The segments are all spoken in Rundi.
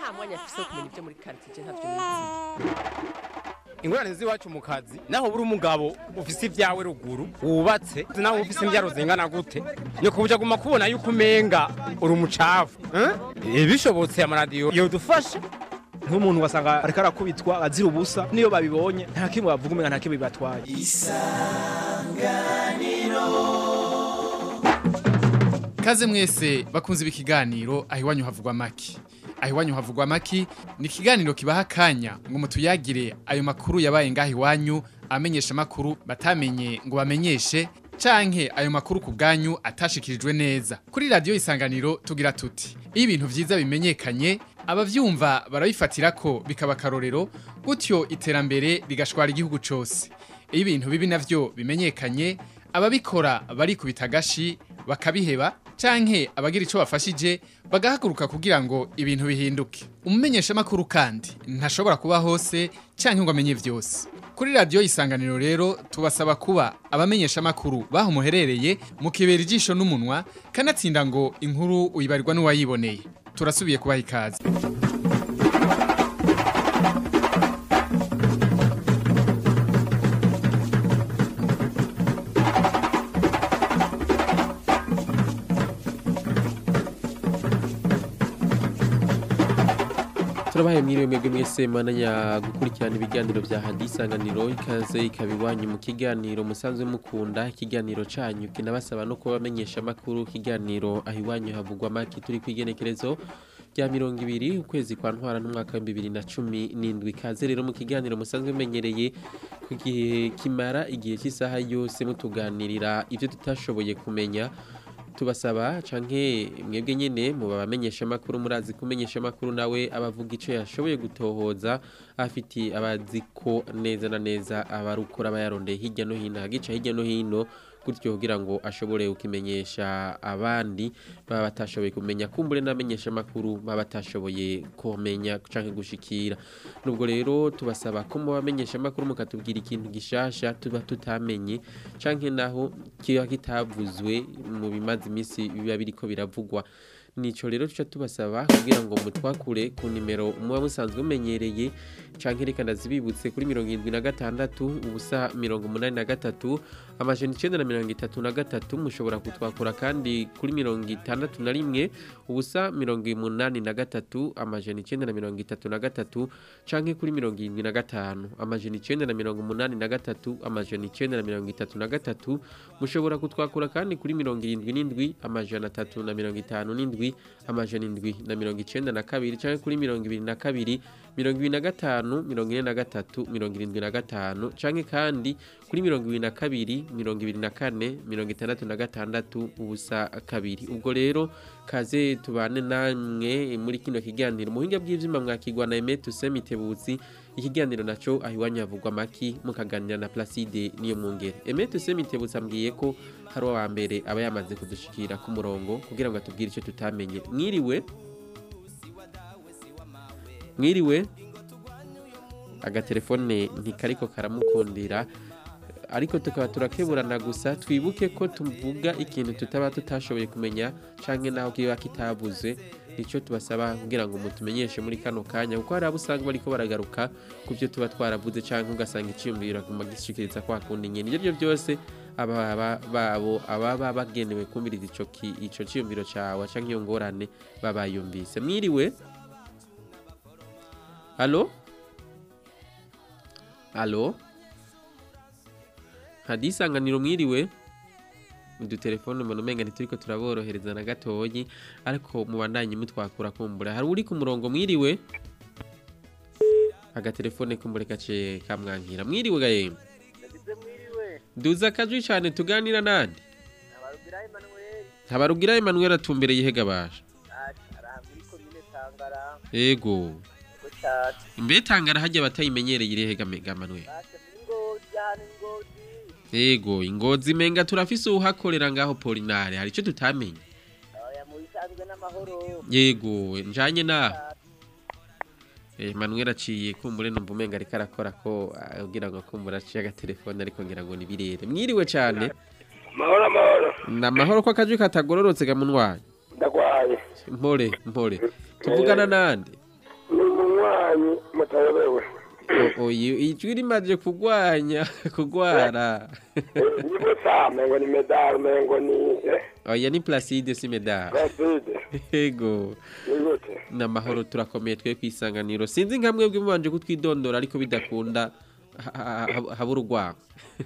nta mwanya afise wo kumenya ibyo muri quartier ntavyo nizi ingorane z'iwacu mu kazi naho buri umugabo ufise ibyawe ruguru wubatse naho ufise imbyaro zingana gute ni kubuja guma kubona yuko umenga uri umucafu eh? bishobotse amaradiyo yodufasha nk'umuntu wasanga ariko arakubitwa azira ubusa niyo babibonye nta kimwe bavuga umenga nta kimwe bibatwaye Kaze mwese bakunze ibi kiganiro aho iwanyu havugwa maki. Aho iwanyu havugwa maki ni ikiganiro kibaha akanya ngo mutuyagire ayo makuru yabaye ngaho iwanyu amenyesha makuru batamenye ngo bamenyeshe canke ayo makuru ku bwanyu atashikirijwe neza. Kuri radio isanganiro tugira tuti iyo ibintu vyiza bimenyekanye abavyumva barabifatira ko bikaba akarorero gutyo iterambere rigashwara igihugu cose. Iyo ibintu bibi navyo bimenyekanye ababikora barikubita agashi bakabiheba canke abagira ico bafashije bagahaguruka kugira ngo ibintu bihinduke umumenyesha makuru kandi ntashobora kuba hose canke ngo amenye vyose kuri radio isanganiro rero tubasaba kuba abamenyesha makuru baho muherereye mukibera ijisho n'umunwa kanatsinda ngo inkuru uyibarirwa n'uwayiboneye turasubiye kubaha ikaze turabaye mwiriwe mwebwe mwese mananya gukurikirana ibiganiro vya hadisanganiro ikaze ikaba iwanyu mu kiganiro musanzwe mukunda ikiganiro canyu kinabasaba no kubamenyesha amakuru ikiganiro aho iwanyu havugwa maki turi kwigenekerezo rya mirongo ibiri ukwezi kwa ntwara n'umwaka w'ibihumbi bibiri na cumi n'indwi ikaze rero mu kiganiro musanzwe menyereye ku gihe kimara igihe cy'isaha yose mutuganirira ivyo tutashoboye kumenya tubasaba canke mwebwe nyene mu babamenyesha makuru murazi kumenyesha makuru nawe abavuga ico yashoboye gutohoza afiti abazi ko neza na neza abarukora bayarondeye hirya no hino hagica hirya no hino gutyo kugira ngo ashobore kukimenyesha abandi baba batashoboye kumenya kumbure n'amenyesha makuru baba batashoboye kumenya canke gushikira nubwo rero tubasaba ko mu bamenyesha makuru mukatubwira ikintu gishasha tuba tutamenye canke naho kiba kitavuzwe mu bimaze imisi biba biriko biravugwa nico rero tuca tubasaba kugira ngo mutwakure ku nimero muba musanzwe mumenyereye canke reka ndazibibutse kuri mirongo irindwi na gatandatu ubusa mirongo umunani na gatatu amajana icenda na mirongo itatu na gatatu mushobora kutwakura kandi kuri mirongo itandatu na rimwe ubusa mirongo umunani na gatatu amajana icenda na mirongo itatu na gatatu canke kuri mirongo irindwi na gatanu amajana icenda na mirongo umunani na gatatu amajana icenda na mirongo itatu na gatatu mushobora kutwakura kandi kuri mirongo irindwi n'indwi amajana atatu na mirongo itanu n'indwi amajana indwi na mirongo icenda na kabiri canke kuri mirongo ibiri na kabiri mirongo ibiri na gatanu mirongo ine na gatatu mirongo irindwi na gatanu canke kandi kuri mirongo ibiri na kabiri mirongo ibiri na kane mirongo itandatu na gatandatu ubusa kabiri ubwo rero kaze tubane namwe muri kino kiganiro muhinga bw'ivyuma mwakigwa na Aimé Toussaint Mitebutsi ikiganiro naco aho iwanyu havugwa maki mukaganira na Placide niyo mwungere Aimé Toussaint Mitebutsi ambwiye ko hari uwa mbere aba yamaze kudushikira ku murongo kugira ngo atubwire icyo tutamenye mwiriwe mwiriwe agatelefone ntikariko karamukundira ariko tukaba turakeburana gusa twibuke ko tuvuga ikintu tutaba tutashoboye kumenya canke naho kiba kitavuze nico tubasaba kugira ngo mutumenyeshe muri kano kanya kuko hari abo usanga bariko baragaruka ku byo tuba twaravuze canke ugasanga iciyumviro aguma gishikiriza kwa kundi nyene ivyo arivyo byose ababa babo ababa bagenewe kumviriza ico ki- ico ciyumviro cawe canke iyo ngorane babayumvise mwiriwe Alo? Alo? Hadisanganiro mwiriwe? udutelefone mbona umenga ntituriko turaborohereza na gatoyi ariko mubandanye mutwakura kumbura hari uri ku murongo mwiriwe agatelefone kumbure gace kamwankira mwiriwe gaye duza akajwi cyane tuganira nande habarugira Emmanuel atumbereye ihega basha yego imbere tangara hajya batayimenyereye irehega mega Manuel yego ingozi menga turafise uhakorera ngaho Polinare hari ico tutamenye yego njanye naho Emmanuel aciye kumbure numva umenga ariko arakora ko kugira ngo kumbura aciye agatelefone ariko ngira ngo ni birere mwiriwe cyane mahoro mahoro na mahoro ko akajwi katagororotse gamunwaye ndagwaye mpore mpore tuvugana nande banywanyi mutayobewe O- oyi ijwi rimaze kugwanya kugwara nibo sa mengo ni medal mengo ni eh, oya ni Placide si medal Placide ego ni gute n'amahoro turakomeye twe kwisanganiro sinzi nka mwebwe mubanje kutwidondora ariko bidakunda ha- ha- ha- habura urwango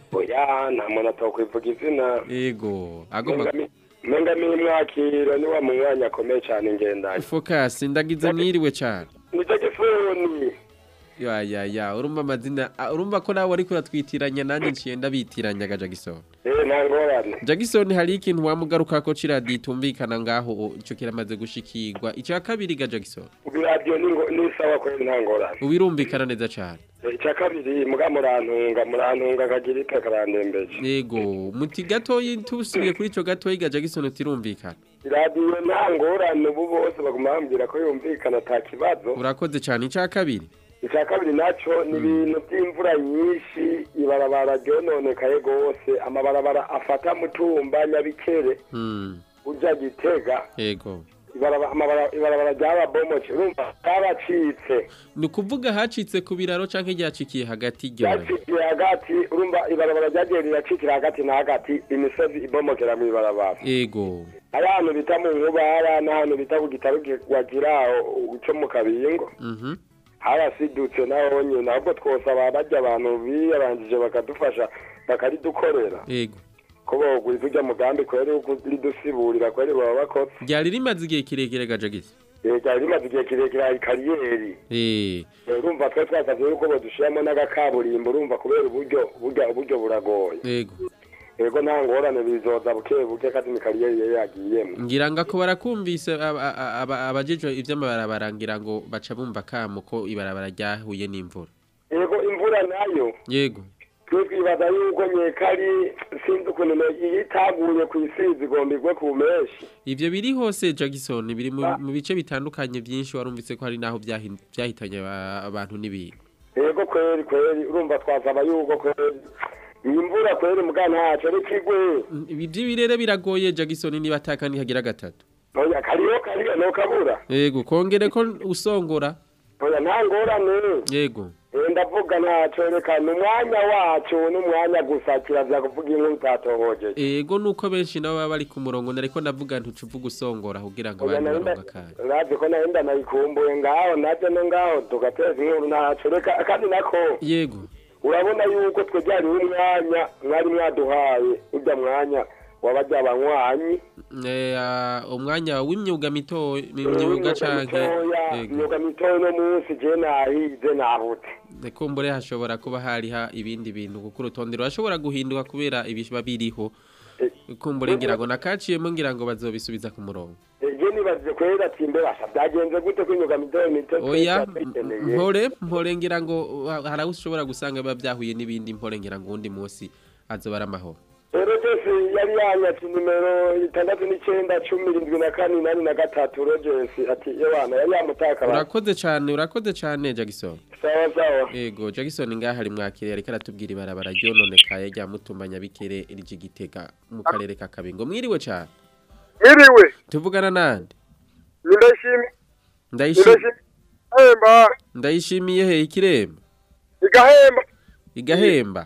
oya nta muntu atokwivuga izina ego agomba menga mi mwakiro ni wa munywanyi akomeye cyane ngendanye focus ndagize mwiriwe cyane ni telefoni ya ya ya urumva amazina ah, urumva ko nawe ariko uratwitiranya nanjye nciye ndabitiranya ga Jackson eh nta ngorane Jackson hari ikintu wamugaruka ko ciradi itumvikana ngaho ico kiramaze gushikirwa icya kabiri ga Jackson ubu radiyo ni ngo- ni sawa kweli nta ngorane ubirumvikana neza cyane Eh, icya kabiri muga murantunga murantunga akagira ite karandembeje yego muti gatoyi tusubiye kuri ico gatoyi ga Jackson utirumvikana radiyo nta ngorane ubu bose baguma bambwira ko yumvikana ata kibazo urakoze cyane icya kabiri icya kabiri nacyo ni ibintu by'imvura nyinshi ibarabara ryononekaye rwose amabarabara afata mutumba nyabikere mm ujya gitega yego ibaraba- amabara- ibarabara ryababomoke urumva ryabacitse ni ukuvuga hacitse ku biraro canke ryacikiye hagati ryora ryacikiye hagati urumva ibarabara ryagiye riracikira hagati na hagati imisozi ibomokera mu ibarabara yego ari ahantu bita mu nkubara n'ahantu bita ku gitaro wagira cyo mu kabingo mhm harasidutse naho nyine ahubwo twosaba bajya abantu biyabanjije bakadufasha bakaridukorera yego ko bogwiza ujya mugambi kweri wo kuridusiburira kweri baba bakoze ryari rimaze igihe kirekire ga Jackson Eh, ryari rimaze igihe kirekire hari kariyeri eh Eh, urumva twe twasavye yuko bodushiramo n'agakaburimbo urumva kubera uburyo uburyo uburyo buragoye yego yego nta ngorane bizoza buke buke kandi ni kariyeri yari yagiyemo ngira ngo ako barakumvise aba- aba- aba- abajejwe ivy'amabarabara ngira ngo baca bumva kamo ko ibarabara ryahuye n'imvura yego imvura nayo yego twe twibaza yuko nyekari sinzi ukuntu no- iyo itaguye ku isi zigomba igwe ku menshi ivyo biri hose Jackson biri mu mu bice bitandukanye byinshi warumvise ko hari naho byahin- byahitanye aba- abantu n'ibintu yego kweri kweri urumva twasaba yuko kweri iyi mvura kweri muga ntacyo ariko igwe ibi birere biragoye Jackson niba ataka ntihagira gatatu oya kariyo kariyo nokabura yego kongere ko usongora oya nta ngorane yego Eh, ndavuga ntacyo reka ni umwanya wacu n'umwanya gusa kirazira kuvuga inkuru utatohojeje yego nuko benshi nabo baba bari ku murongo nariko ndavuga ntucuvuga usongora kugira ngo Oya, abantu nari nda- baronke akanya urazi ko nahenda nayikumbuye ngaho naje no ngaho tugateza inkuru ntacyo reka kandi nako yego urabona yuko twe byariho umwanya mwari mwaduhaye ujya mwanya wabajya abanywanyi Eh, ah, umwanya w'imyuga mito imyuga canke mitoya yego imyuga mitoya uno munsi je nahize nahute kumbure hashobora kuba hariha ibindi bintu kuko urutonde rurashobora guhinduka kubera ibiba biriho kumbure ngira ngo nakaciyemo ngira ngo bazobisubiza ku murongo je nibaze kwera ati mbe basha byagenze gute ko imyuga mitoya mito oya twayikeneye? mpore mpore ngira ngo uh, hari aho ushobora gusanga biba byahuye n'ibindi mpore ngira ngo undi munsi azoba ari amahoro rero byose yari yanyatse nimero itandatu n'icyenda cumi irindwi na kane inani na gatatu rogesi ati ewana yari yamutaka abantu urakoze cyane urakoze cyane Jackson sawa sawa Ego Jackson ngaha ari mwakire ariko aratubwira ibarabara ryononekaye rya mutumbanya bikere rije gitega mu karere ka Kabingo mwiriwe cyane mwiriwe tuvugana nande ndashimye ndayishimiye hemba ndayishimiye he ikiremba igahemba igahemba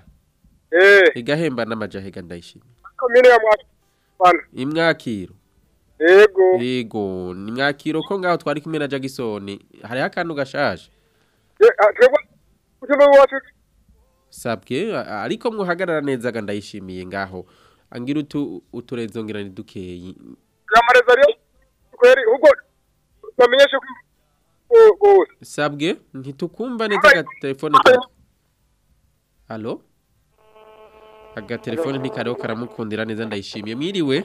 eh igahemba n'amajahega ndayishimiye komine ya mwakana imwakiro yego yego ni mwakiro ko ngaho twari kumwe na Jackson hariho akantu gashaje twebwe utume wacu sabwe a- ariko muhagarara neza ga ndayishimiye ngaho angira utu uturezo ngira ni dukeyi yamareza rero kweri ubwo bamenyeshe ko bose sabwe ntitukumva neza aga telefone ka Allo aga telefone ntikariho karamukundira neza ndayishimiye mwiriwe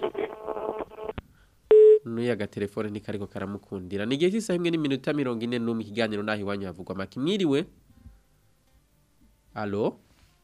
Nuya aga telefone ntikariko karamukundira ni igihe cy'isaha imwe n'iminota mirongo ine n'umwe ikiganiro naho iwanyu havugwa make mwiriwe Allo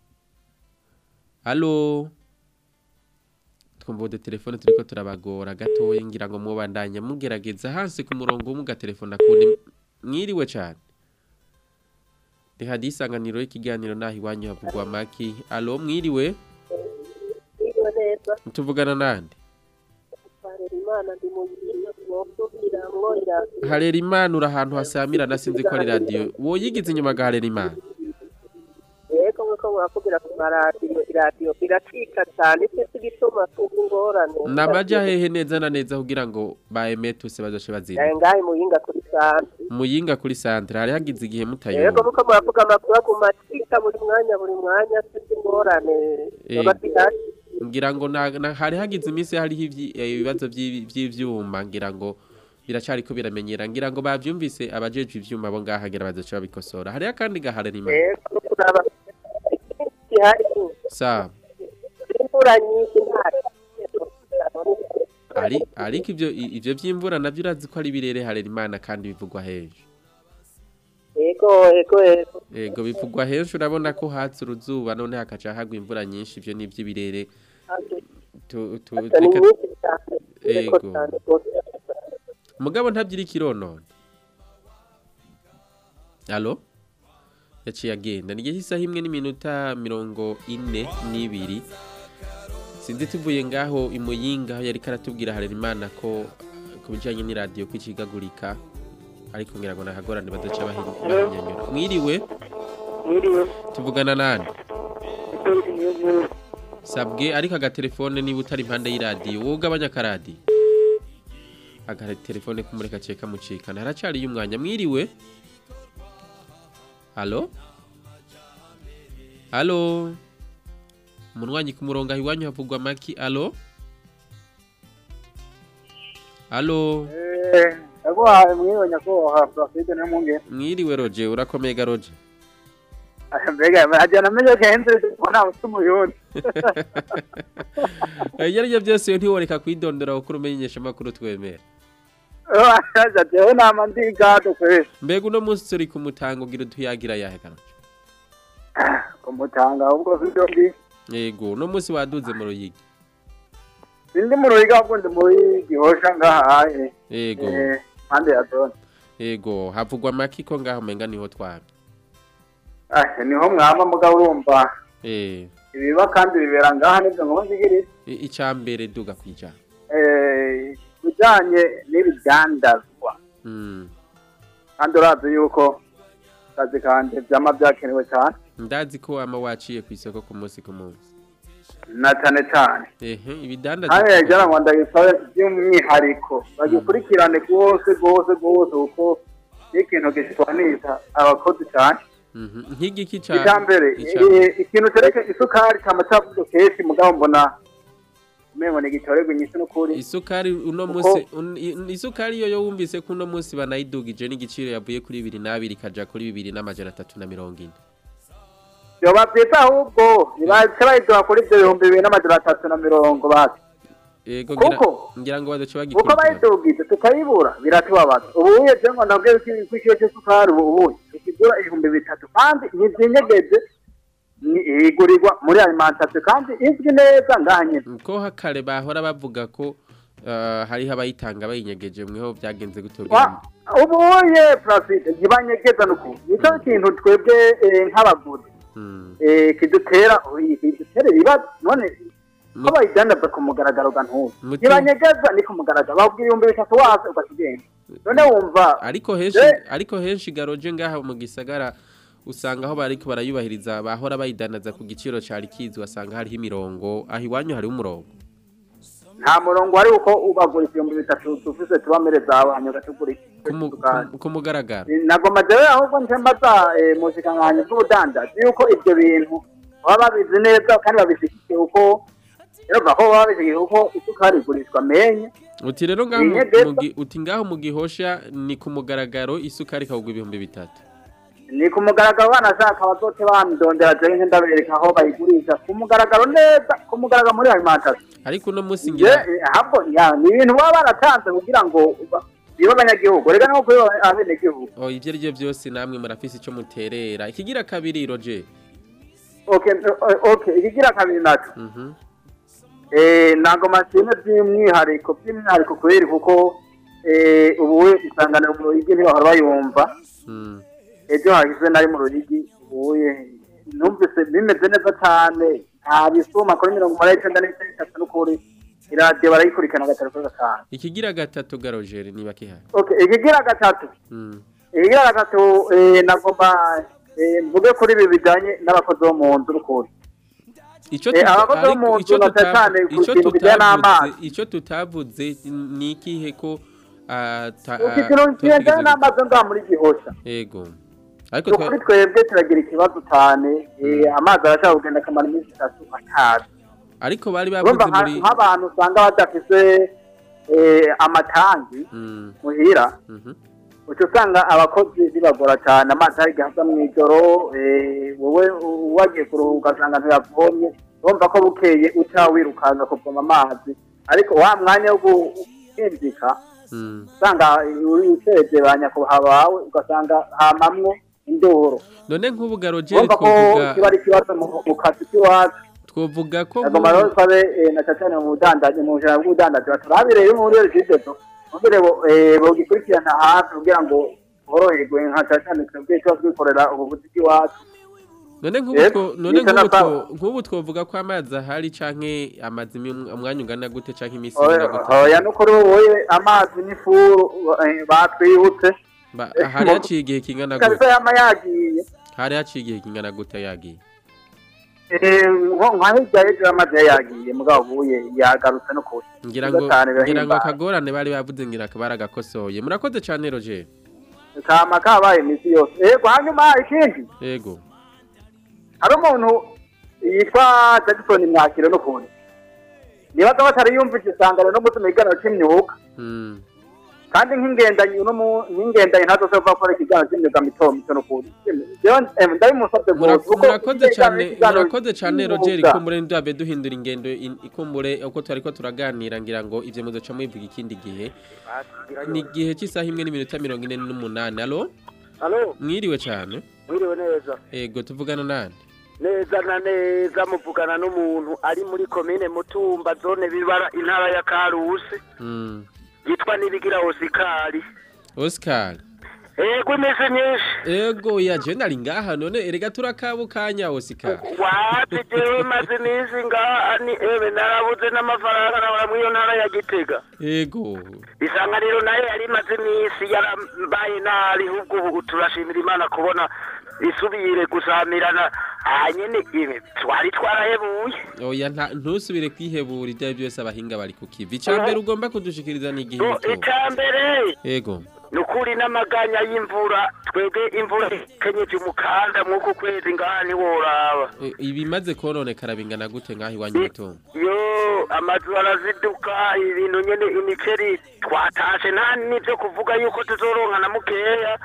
Allo twumva udu telefone turiko turabagora gatoya ngira ngo mubandanya mugerageza hasi ku murongo umwe telefone akundi mwiriwe cyane ni hadi isanganiro y'ikiganiro naho iwanyu havugwa maki alo mwiriwe tuvugana nande Imana ndi mu mwosubiramwo iradiyo harera imana uri ahantu hasamirana sinzi ko ari radiyo woyigize inyuma ga harera imana yego nk'uko muravugira ku maradiyo iradiyo iracika cyane icyo gituma tuzi ingorane namaja hehe neza na neza kugira ngo ba emetuse bazoce bazina yawe ngahe muyinga kuri sante muyinga kuri santere hari hagize igihe yego mutayumva nk'uko muravuga amakuru aguma acika buri mwanya buri mwanya tuzi ingorane Eh. baba zihari ngira ngo na- na- hari hagize iminsi hariho ivyi- eh, ibibazo vy'i- vy'ivyuma ngira ngo biracariko biramenyera ngira ngo bavyumvise abajejwe ivyuma bo ngaha ngira bazoca babikosora hariho akandi gaharera imana yego no kuraba zihari sawa imvura nyinshi ntari ari ariko ivyo i- ivyo vy'imvura navyo urazi ko ari birere harera imana kandi bivugwa henshi yego yego yego ego bivugwa henshi urabona ko hatse uruzuba none hakaca hagwa imvura nyinshi ivyo ni ivy'ibirere tu- tu- ni reka- nyinshi cyane yego ego cyane rwose mugabo ntabyira ikironone alo yaciye agenda ni isaha imwe n'iminota mirongo ine n'ibiri sinzi tuvuye ngaho imuyinga aho yari karatubwira harera imana ko ku bijyanye n'iradiyo ko ikigagurika ariko ngira ngo nahagorane badaca bahi- bahinyanyura mwiriwe mwiriwe tuvugana nani sabwe ariko agatelefone niba utari impande y'iradiyo wowe ugabanya akaradiyo agatelefone kumureka cye kamucikana haracariyo umwanya mwiriwe halo halo umunwanyi ku murongo aho iwanyu havugwa amaki alo alo ndaguhaye mwiriwe nyakubahwa porofide n'umwungere mwiriwe roje urakomega roje mbega hajyana amenye kenshi ko nta mutima umuyundi ibyo ari byo byose iyo ntiworeka kwidondora kuko umenyesha amakuru twemera jewe nama ndi gado kwezi mbega uno munsi turi kumutanga ugira utuyagira yahe kanoce kumutanga ahubwo si byo ndi yego uno munsi waduze mu ruyigi sindi mu ruhiga ahubwo ndi muri gihosha ngahaye yego Eh, mpande ya zone yego havugwa amaki ko ngaho umenga niho twaba Ah, niho mwaba mugabo urumva eh ibiba kandi bibera ngaha nibyo ngo nzigire i- icambere duga kwijana eh bijanye n'ibidandazwa mm. kandi urazi yuko akazi kanje vyama vyakenewe cyane ndazi ko ama waciye ku isoko ku munsi ku munsi na cyane cyane ehe ibidandaza kandi yajyana ngo ndagisabe by'umwihariko bagikurikirane rwose rwose rwose kuko ni ikintu gishwanisha abakozi cyane Mhm. nk'igiki icya ca mbere ica- eh, ikintu cereka isukari cyama cyavuze kenshi mugabo mbona umengo ni gitorerwa inyishu n'ukuri isukari uno Kuko- munsi un- i- isukari yo yo wumvise ko uno munsi banayidugije n'igiciro yavuye kuri bibiri n'abiri ikaja kuri bibiri n'amajana atatu na mirongo ine yoba byiza ahubwo nibace bayiduha kuri ibyo bihumbi bibiri n'amajana atatu na mirongo basi yego ngira Kuko- ngira ngo bazoca kuko bagikurikirana bayidugije tukayibura biratubabaza ubu uye je ngo ndabwiye ko ko ikiro cy'isukari ubu ubuye ikigura ibihumbi bitatu kandi ntizinyegeje ni- igurirwa muri alimentation kandi izwi neza ngaha nyine ko kare bahora bavuga ko uh, hariho abayitanga bayinyegeje mweho byagenze Wa- gutogera ubu uye placide ntibanyegeza n'ukuntu nicyo kintu twebwe eh, nk'abaguzi mm. eh, kidutera kidutera ibibazo none ko bayidandaza ku mugaragaro ga ntuzi Muti- ntibanyegeza ni ku mugaragaro bakubwira ibihumbi bitatu wase ukakigenda none wumva ariko henshi Eh. ariko henshi garoje ngaha mu gisagara usanga aho bariko barayubahiriza bahora bayidanaza ku giciro cari kizwi wasanga hariho imirongo aho iwanyu hariho umurongo nta murongo wari uko ubagura ibihumbi bitatu dufise tubamereza abantu gatugura Ku mu- ku- ku mugaragaro nagoma jewe ahubwo nje mbaza eh, mu bushikiranganji bw'ubudandaji yuko ibyo bintu baba babizi neza kandi babishigikiye uko rero bavuga ko baba babishigikiye uko isukari igurishwa menye uti rero ngaho mu- Inyegeza. mu gi- uti ngaho mu gihosha ni ku mugaragaro isukari ikagurwa ibihumbi bitatu ni ku mugaragaro banashaka bazote bandondera jewe nje ndabereka aho bayigurisha ku mugaragaro neza ku mugaragaro muri alimentation ariko uno munsi Je, ngira eh, ahubwo ya ni ibintu baba baratanze kugira ngo ba- bibe abanyagihugu reka no kubiba abenegihugu oh ivyo ari byo byose namwe murafise ico muterera ikigira kabiri roje okay o- okay ikigira kabiri naco mhm eh ntago mashine by'umwihariko by'umwihariko kubera kuko eh ubu we isanganiro mu ruyigi ntibahora bayumva mm. ejo hahise nari mu ruyigi ubuye numvise bimeze neza cyane nta bisuma kuri mirongo umunani n'icyenda n'icyenda n'itatu n'ukuri iradiyo barayikurikirana gatatu kuri gatanu ikigira gatatu garojeri niba kihari okay ikigira gatatu Mm. ikigira gatatu eh, nagomba eh, mvuge kuri ibi bijyanye n'abakozi bo mu nzu n'ukuntu Ico Eh, tuta- abakozi bo ariko mu ico nzu na tuta- cyane ku ico kintu bijyanye tutavuze n'amazi ico tutavuze ni ikihe ko ata- iki kintu kijyanye tutigeze- n'amazi ngaha muri gihosha yego ariko ni twa- ukuri twebwe turagira ikibazo cyane eh, amazi arashaka kugenda akamara iminsi itatu atazi ariko bari urumva bavuze nka- muri nk'abantu usanga badafise eh, amatangi Mm, muhira mhm. uca usanga abakozi bibagora cyane amazi hari igihe aza mu ijoro eh, wowe wagiye kuruhuka ugasanga ntiyavomye urumva ko bukeye uca wirukanka kuvoma amazi ariko wa mwanya wo guhinjika Mm. usanga uri uteje ba nyakubahwa bawe ugasanga hamamwo indoro none nk'ubu garojeri urumva ko twovuga kiba ari ikibazo mu- mu kazi k'iwacu twovuga ko agomba rero nk'ubu- twabe eh, na cyane mu budandaji mu bujana bw'ubudandaji baturabire iyo muri regidezo kugira ngo eh, bogikurikirana hafi kugira ngo boroherwe nka cyane twebwe tuba twikorera ubuvuzi bw'iwacu none nk'ubu Yego, two- none yita nk'ubu na two- sawa. nk'ubu twovuga ko amazi ahari canke amazi imi- umwanya ungana gute canke iminsi Oya- ingana gute oya nukuri wowe amazi n'ifuru eh, batwibutse Ba- Eh, hari mu- haciye igihe kingana kabisa gute yama yagiye hari haciye igihe kingana gute yagiye Eh, nko nka hirya y'ejo amazi yari yagiye mugabo ubuye yagarutse no kure ngira ngo Gatanu ngira ngo birahimbaye. akagorane bari bavuze ngira akabara gakosoye murakoze cane roger kama kabaye iminsi yose yego hanyuma ikindi yego hari umuntu yitwa jackson mwakiro n'ukuntu nibaza batari yumvise isangano no gutuma ikiganiro c'imyuga Mm. kandi nk'ingendanyi uno mu- nk'ingendanyi ntazo zo gukora ikiganiro c'imyuga mito mito n'ukuntu jewe em, ndabimusabye Mura- rwose kuko murakoze cane ikiganiro murakoze cane c'imyuga. roger ikumbure ndabe duhindura ingendo in- ikumbure uko twariko turaganira ngira ngo ivyo muzoca mwivuga ikindi gihe ni igihe cy'isaha imwe n'iminota mirongo ine n'umunani alo halo mwiriwe cane mwiriwe neza ego tuvugana nande neza na neza muvugana n'umuntu ari muri komine mutumba zone bibara intara ya karusi Mm. yitwa nibigira osikari oscar ego imeze nyinshi ego ya je nari ngaha none erega turakabukanya oscar wapi jewe maze iminsi ngaha ni ewe narabuze n'amafaranga nabura muri iyo ntara ya gitega ego isanganiro nayo yari imaze iminsi yarambaye nabi ahubwo ubu turashimira imana kubona isubire gusamirana hanyene ibi twari twarahebuye oya nta ntusubire kwihebura ibyo ari byose abahinga bari ku kivi icambere ugomba kudushikiriza ni igihe So, muto icambere ego ni ukuri n'amaganya y'imvura twebwe imvura ikenyeje umukanda mw'uku kwezi ngaha ntiworaba E, ibimaze kononekara bingana gute ngaho iwanyu muto yo amazu araziduka ibintu nyene imiceri twatashe nta n'ivyo kuvuga yuko tuzoronka na mukeya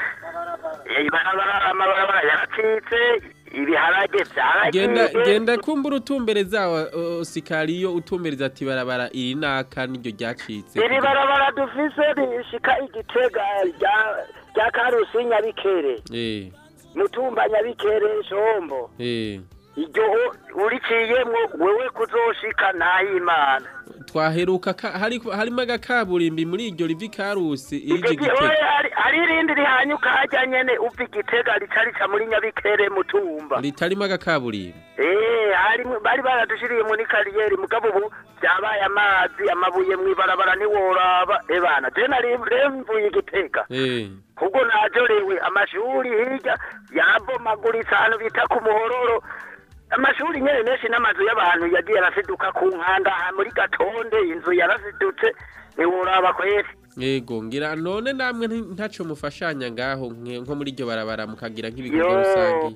Eh, ibarabara amabarabara yaracitse ibiharage genda vyaragiye genda kumbura utumbereza o- osikari iyo utumbereza ati barabara iri naka niryo ryacitse iri barabara dufise rishika igitega rya- rya karusi nyabikere eh mutumba nyabikere shombo eh iryo uriciyemwo wewe kuzoshika ntayimana twaheruka ka- hari harimo agakaburimbi muri iryo rivi karusi ije Iryo gi- gitega oya, hari- hari irindi rihanyuka harya nyene uva igitega rica rica muri nyabikere mutumba ritarimo agakaburimbi Eh, hari bari baradushiriye muri kariyeri mugabo ubu byabaye amazi amabuye mw'ibarabara ntiworaba ebana je nari remvuye igitega eh ubwo najorewe amashuri hirya yarabomaguritse ahantu bita ku muhororo amashuri nyene menshi n'amazu y'abantu yagiye arasiduka ku nkanda aha muri gatonde inzu yarasidutse ntiworaba kweri Ego ngira none namwe nti- ntaco mufashanya ngaho nke- nko muri iryo barabara mukagira nk'ibikorwa Yo. rusangi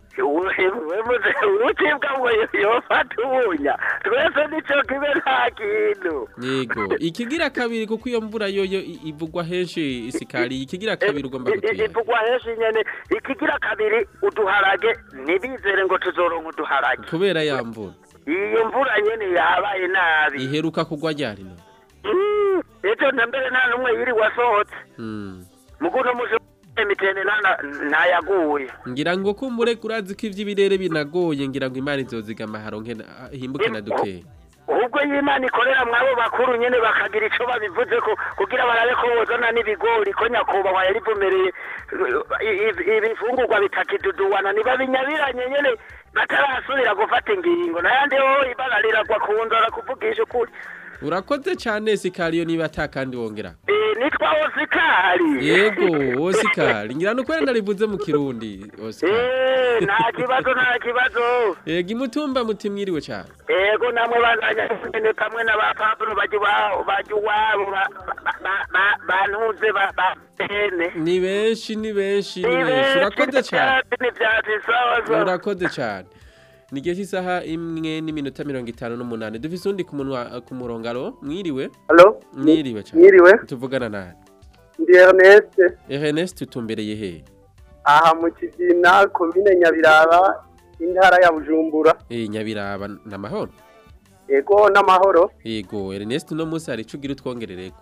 wemuze urutibwa ngo yofata ubunya twese nico kibe nta kintu Yego ikigira kabiri kuko iyo mvura yoyo i- ivugwa henshi isikari ikigira kabiri ugomba I- i- gutera ivugwa henshi nyene ikigira kabiri uduharage ntibizere ngo tuzoronka uduharage kubera ya mvura iyo mvura nyene yabaye nabi iheruka kugwa ryari no Mm, ejo na mbere nta n'umwe yiri wasohotse Mm. muguno muje emitende nta ntayaguye ngira ngo kumbure kurazi ko ivy'ibirere binagoye ngira ngo imana izozigama haronke na- himbuke na dukeya ubwo y'imana ikorera mwabo bakuru nyene bakagira ico babivuze ko kugira barabe ko bozana n'ibigori ko nyakubahwa yarivumereye i- i- ibifungurwa bitakiduduwana nibabinyabiranye nyene batarasubira gufata ingingo nayandi ho ibara riragwa ku nzara kuvugisha ukuri urakoze cyane sikariyo niba atakandi wongera Eh, nitwa osikari yego osikari ngira nuko wenda narivuze mu kirundi osikari Eh, nta kibazo nta kibazo yego imutumba muti mwiriwe cyane ego namwe bazanya nyene kamwe n'abapapuro baje iwabo baje iwabo ba- ba- ba- ba- bantuze ba- bahene ni benshi ni benshi ni benshi urakoze cyane n'ivyatsi sawa sawa urakoze cyane ni igihe cy'isaha imwe n'iminota mirongo itanu n'umunani dufise undi ku munwa ku murongo alo mwiriwe Halo? mwiriwe cyane Mwiriwe. tuvugana nawe Ndi Ernest Ernest utumbereye he aha mu Kigina komine Nyabiraba intara ya Bujumbura eh nyabiraba namahoro ego n'amahoro yego Ernest no munsi hari ico ugira utwongerereko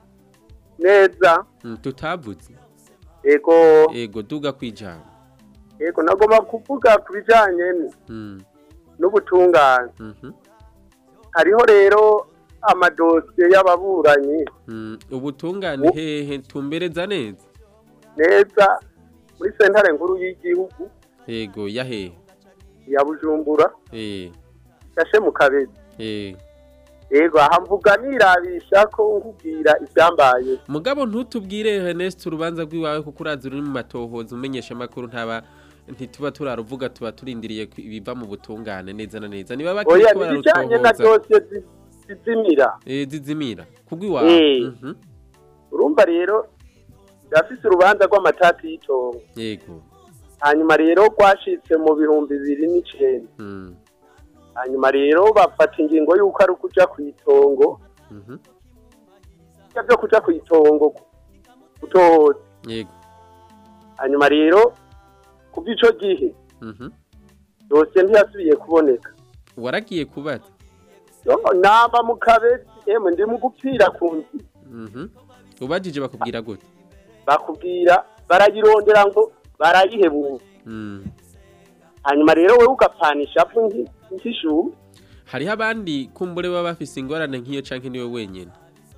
neza Mm, tutavuze ego yego duga kwijambo ego nagomba kuvuga ku bijanye Mm, n'ubutungane mhm, hariho rero amadosiye y'ababuranyi mm. ubutungane hehe tumbereza neza neza muri sentare nkuru y'igihugu yego yahe ya Bujumbura eh yashe mu kabezi eh ego aha mvuga nirabisha ko nkubwira ibyambaye mugabo ntutubwire Ernest urubanza rw'iwawe kuko urazi ruri mu matohoza umenyesha makuru ntaba ntituba turaruvuga tuba turindiriye ku- ibiva mu butungane neza na neza niba bakiri oya ko nibijanye na bararutohoza dosiye zi- zizimira eh zizimira kugwiwawe Eh. mhm urumva rero yafise urubanza rw'amatati y'itongo yego hanyuma rero rwashitse mu bihumbi bibiri n'icenda mm hanyuma rero bafata ingingo y'uko ari ukuja ku itongo mhm ivyo vyo kuja ku itongo gutoza yego hanyuma rero kuva ico gihe mhm dosiye ntiyasubiye kuboneka waragiye kubaza Yo, namba mu kabezi emwe ndi mu gupfira ku nzi mhm ubajije bakubwira gute bakubwira barayirondera ngo barayihebura mm hanyuma rero wewe ugapfanisha fu nk'ishubu hariho abandi kumbure baba bafise ingorane nk'iyo canke niwe wenyene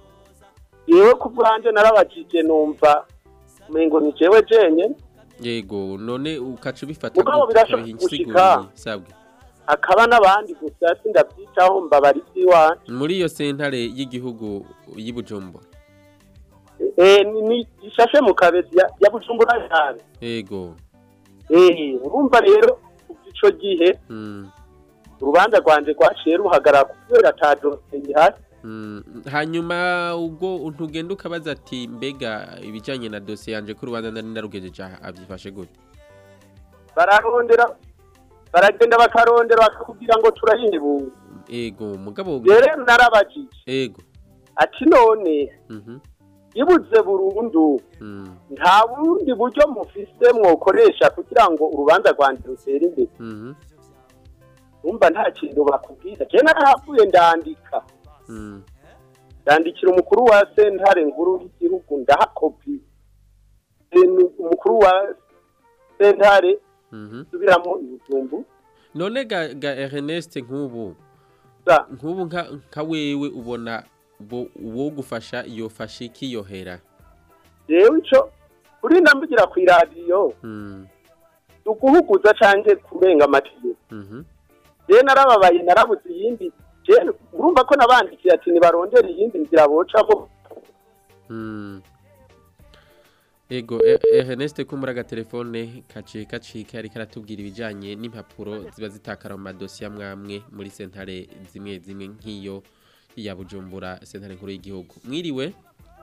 yewe ku bwanje narabajije numva umengo ni jewe jenyene yego none ukaca ubifata Mugabo gute? birashoboka Ukabiha insiguro gushika. iyi, sabwe hakaba n'abandi gusa sindabyitaho mbabara iby'iwanje muri iyo sentare y'igihugu y'Ibujumbura Eh, ni- ni ishashe mu kabezi ya ya bujumbura cyane yego Eh, urumva rero kuva ico gihe mm. urubanza rwanje rwaciye ruhagarara kubera ata dosiye ihari Mm. hanyuma ubwo ntugenda ukabaza ati mbega ibijanye na dosiye yanje ko urubanza nari narugejeje aha avyifashe gute bararondera baragenda bakarondera bakakubwira ngo turahindibunga ego mugabo rero narabajije ego ati none mhm ibuze burundu mm. nta bundi buryo mufise mwokoresha kugira ngo urubanza rwanje rutere imbere mhm umva nta kintu bakubwira je narahavuye ndandika mm. ndandikira umukuru wa sentare nkuru y'igihugu ndaha kopi Eh, ni umukuru wa sentare mhm subiramo ibijumbu none ga, ga Ernest nk'ubu Sa. nk'ubu nka, nka wewe ubona bo uwo gufasha yofasha iki yohera jewe ico uri ndambugira ku iradiyo mm. uguhuguza canke kurenga amategeko mhm je narababaye narabuze iyindi je urumva ko nabandikiye ati nibarondere iyindi nzira bocamo Mm. Ego E- Ernest kumbura agatelefone kaciye kacika ariko aratubwira ibijanye n'impapuro ziba zitakara mu madosiye amwamwe muri sentare zimwe zimwe nk'iyo ya Bujumbura sentare nkuru y'igihugu mwiriwe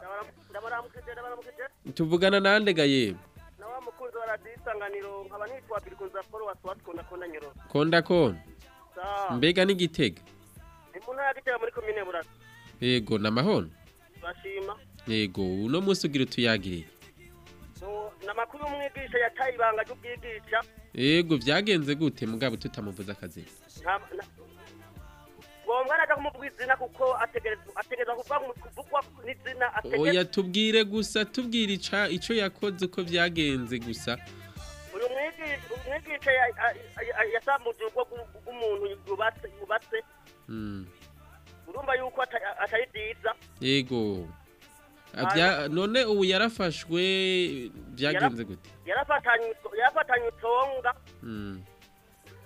tuvugana nande gaye na wa mukunzi wa radiyo isanganiro nkaba nitwa birikunza paul wasiwatwunda kona nyoro konda kon sa mbega n'igitega ni mu ntara ya gitega muri komine burasa Ego namahoro bashima Ego uno munsi ugira utuyagire No- ni amakuru y'umwigisha yataye ibanga ry'ubwigisha Ego vyagenze gute mugabo tutamuvuza akazi nta- nta- ngombwa naja kumuvuga izina kuko ategerezwa ategerezwa kuvuga mu- kuvugwa n'izina ategerezwa Oya tubwire gusa tubwire ica ico yakoze uko vyagenze gusa uyu mwigisha umwigisha ya- ya- ya- yasambuje urugo rw'u- rw'umuntu yubatse yubatse Mm. urumva yuko ata- atari byiza Yego. Avya none ubu yarafashwe vyagenze gute? yarafatanye yarafatanye utonga Mm. eh,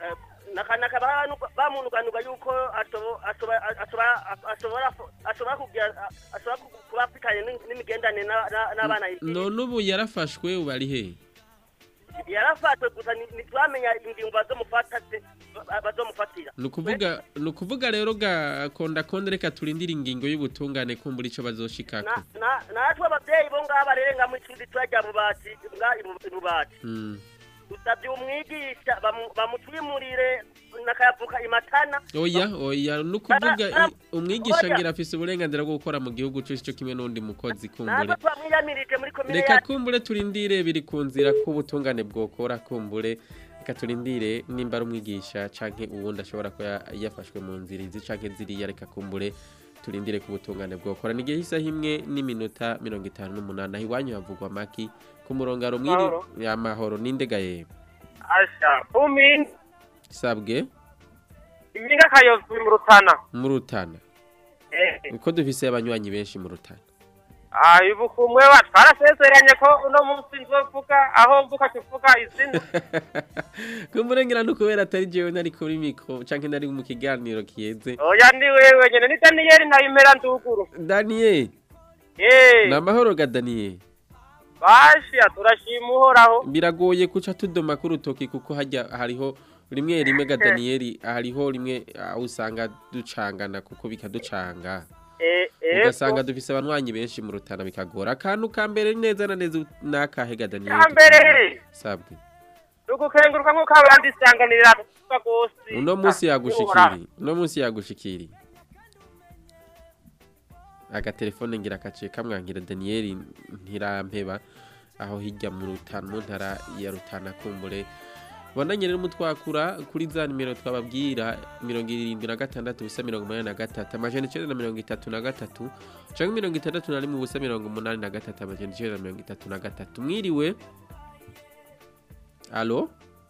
naka- nakaba hanu- bamunuganuga yuko atobo- atoba- atoba- ashobora ashobora kugira ashobora ku- kuba afitanye n'im- n'imigenderanire na- na- n'abana none ubu yarafashwe ubu ari he yarafatwe gusa ni- ntitwamenya ingingo bazomufata ba- bazomufatira ni ukuvuga ni ukuvuga rero ga konda konda reka turindire ingingo y'ubutungane kumbura ico bazoshikako Na- na- natwe abavyeyi bo ngaha barenga mu icumbi turarya bubati nga ibu- ibubati Mm. dusabye umwigisha bamu- bamutwimurire nakayavuka imatana oya oya ni ukuvuga Ah, ah, i- umwigisha oya. ngira afise uburenganzira bwo gukora mu gihugu cose co kimwe n'undi mukozi kumbure natwe twamwiyamirije muri komine reka yacu kumbure turindire biri ku nzira k'ubutungane bwokora kumbure reka turindire nimba ari umwigisha canke uwundi ashobora kuba yafashwe mu nzira izi canke ziriya reka kumbure turindire ku butungane bwokora ni igihe isaha imwe n'iminota mirongo itanu n'umunani aho iwanyu havugwa maki ku murongaro mwiri Mahoro. amahoro n'indega yewe asha umi sabwe iminga kayovu mu rutana mu rutana eh uko dufise abanywanyi benshi mu rutana ah ibu kumwe wa twarasezeranye ko uno munsi nzovuga aho mvuka tuvuga izina kumurengera no kubera atari jewe nari kuri mikro canke nari mu kiganiro kiyeze oya ndi wewe nyene ni Daniel ntayimera nduguru Daniel eh ni amahoro ga Daniel basha turashima uhoraho biragoye kuca tudoma ku rutoki kuko hajya hariho rimwe rimwe ga Daniel hariho rimwe aho usanga ducangana kuko bikaducanga eh eh ugasanga dufise abanywanyi benshi mu rutana bikagora akantu ka mbere neza na neza nakahe ga Daniel kambere sabwe tugukenguruka nk'uko abandi isanganirira tuvuga gose uno munsi yagushikiri uno munsi yagushikiri agatelefone ngira kaciye kamwangira Daniel ntirampeba aho hirya mu rutana mu ntara ya rutana kumbure Bandanye rero mutwakura kuri za nimero twababwira mirongo irindwi na gatandatu ubusa mirongo umunani na gatatu amajana icenda na mirongo itatu na gatatu canke mirongo itandatu na rimwe ubusa mirongo umunani na gatatu amajana icenda na mirongo itatu na gatatu mwiriwe alo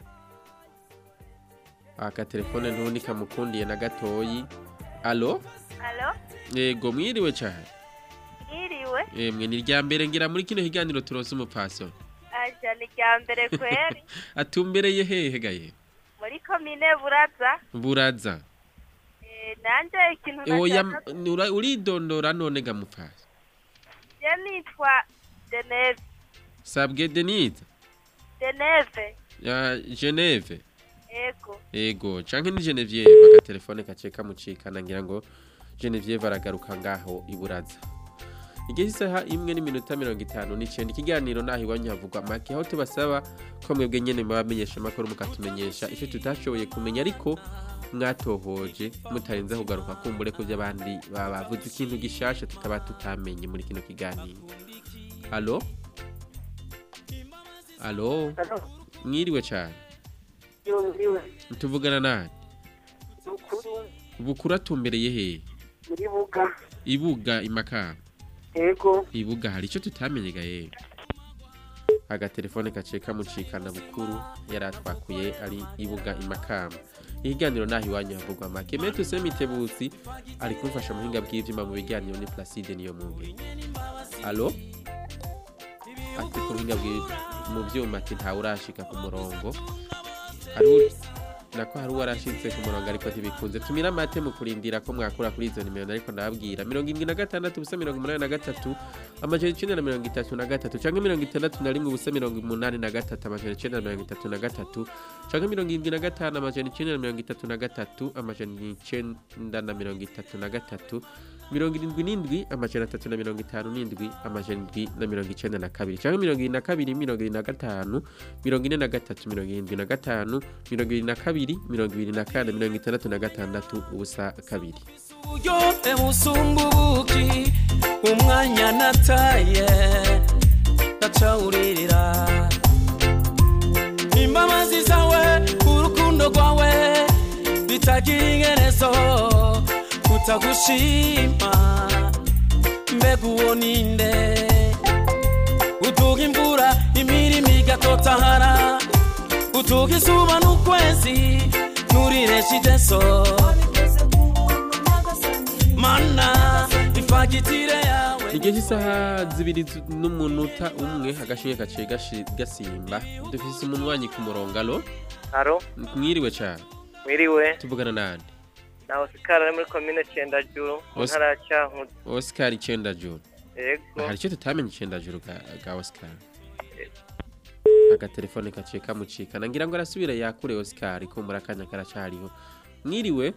aka telefone ntundi kamukundiye na gatoyi alo Alo, yego mwiriwe cyane mwiriwe. emwe ni irya mbere ngira muri kino kiganiro turonse umupfasoni Aja ni rya mbere kweri. atumbereye hehe gaye Muri komine Buraza. buraza Eh, nanje ikintu oya nashaka ura- uridondora none ga mupfasi je nitwa Deneve. sabwe denise Deneve. ya geneve Ego. ego canke ni genevieve agatelefone kaciye kamucikana ngira ngo genevieve aragaruka ngaho iburaza igihe isaha imwe n'iminota mirongo itanu n'icenda ikiganiro naho iwanyu havugwa make aho tubasaba ko mwebwe nyene mubamenyesha amakuru mukatumenyesha icyo tutashoboye kumenya ariko mwatohoje mutarinze kugaruka kumbure ko by'abandi baba bavuze ikintu gishasha tutaba tutamenye muri kino kiganiro alo alo mwiriwe cyane yumviwe tuvugana nani ukuri bukura tumbereye hehe muri buga ibuga imakamba ego ibuga hari icyo tutamenyega yewe agatelefone gaciye kamucikana bukuru yari atwakuye ari ibuga imakamba ihiganiro naho iwanyu havugwa make metu semitebutsi ari kumfasha muhinga bw'ivyuma mu biganiro ni placide niyo munge alo ati ku buhinga bw'i- mu vyuma ati ntawe urashika ku murongo hari nako hari uwarashitse ku murongo ariko ntibikunze tumira amate mu kurindira ko mwakura kuri izo nimero ariko ndababwira mirongo indwi na gatandatu ubusa mirongo umunani na gatatu amajana icenda na mirongo itatu na gatatu canke mirongo itandatu na rimwe ubusa mirongo umunani na gatatu amajana icenda na mirongo itatu na gatatu canke mirongo indwi na gatanu amajana icenda na mirongo itatu na gatatu amajana icenda na mirongo itatu na gatatu mirongo irindwi n'indwi amajana atatu na mirongo itanu n'indwi amajana indwi na mirongo icenda na kabiri canke mirongo irindwi na kabiri mirongo irindwi na gatanu mirongo ine na gatatu mirongo irindwi na gatanu mirongo irindwi na kabiri mirongo ibiri na kane mirongo itandatu na gatandatu ubusa kabiri uburyohe busumba ubuki umwanya nataye ndacawuririra imbabazi zawe urukundo rwawe bitagira ingerezo kutagushima mbega uwo ninde utuga imvura imirimo igatotahara utuga izuba n'ukwezi nturireshe ideso mana ifagitire yawe igihe cy'isaha zibiri zu- n'umunota umwe agashinge gaciye gashi- gasimba dufise umunwanyi ku murongo alo aro mwiriwe cyane Mwiriwe. tuvugana nande Na Oscar ari muri komine Cendajuru mu Os- ntara ya Cankuzo. Oscar icenda juru Yego. hari icyo tutamenye icenda juru ga, ga Oscar agatelefone kaciye kamucikana ngira ngo arasubire yakure Oscar kumbura akanya karacariho mwiriwe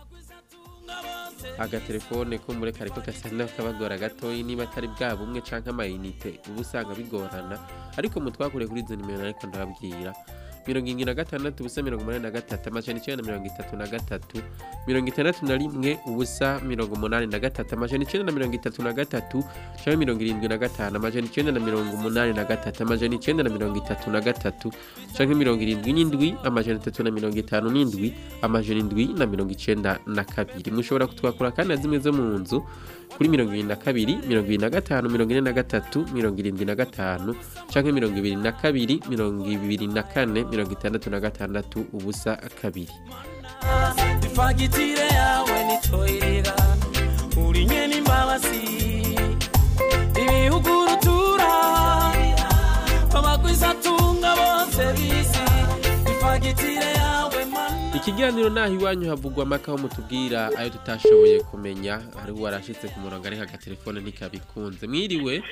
agatelefone kumbure kariko gasa n'akabagora gatoyi niba atari bwa bumwe canke amayinite uba usanga bigorana ariko mutwakure kuri izo nimero ariko ndababwira mirongo indwi na gatandatu ubusa mirongo umunani na gatatu amajana icenda na mirongo itatu na gatatu mirongo itandatu na rimwe ubusa mirongo umunani na gatatu amajana icenda na mirongo itatu na gatatu canke mirongo irindwi na gatanu amajana icenda na mirongo umunani na gatatu amajana icenda na mirongo itatu na gatatu canke mirongo irindwi n'indwi amajana atatu na mirongo itanu n'indwi amajana indwi na mirongo icenda na kabiri mushobora kutwakura kandi na zimwe zo mu nzu kuri mirongo ibiri na kabiri mirongo ibiri na gatanu mirongo ine na gatatu mirongo irindwi na gatanu canke mirongo ibiri na kabiri mirongo ibiri na kane mirongo itandatu na gatandatu ubusa kabiri ifagitire yawe nitoyerera urinye n'imbabazi ibihugu rutura abagwizatunga bose bisi ifagitire yawe mana ikiganiro naho iwanyu havugwa amakaho mutubwira ayo tutashoboye kumenya hari warashitse ku murongo ariko agatelefone ntikabikunze mwiriwe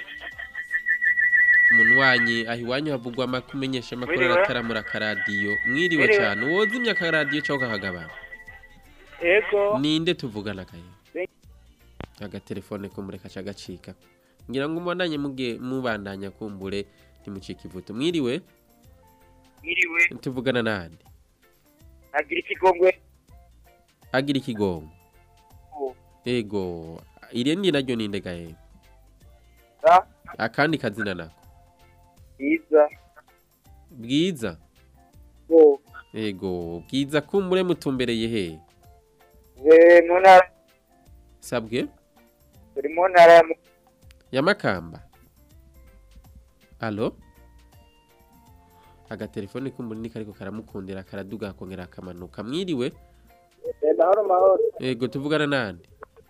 munwanyi aho iwanyu havugwa amaka umenyesha amakuru Mwiriwe. arataramura akaradiyo mwiriwe Mwiriwe. cyane wozimya akaradiyo cyangwa ukakagabana Yego. ninde tuvugana kaye agatelefone kumbure kaca gacika ngira ngo mubandanye muge mubandanya kumbure ntimucike ivuto mwiriwe Mwiriwe. tuvugana nande Agira ikigongwe. agira ikigongo ego irindi naryo ninde gahe Sa. akandi kazina nako Iza. bwiza Bo. ego bwiza kumbure mutumbereye he Ze mu ntara. sabwe Turi mu ntara ya Mu- ya makamba alo agatelefone kumbure ni kariko karamukundira karaduga kongera akamanuka mwiriwe Eh, Mahoro mahoro. ego tuvugana nande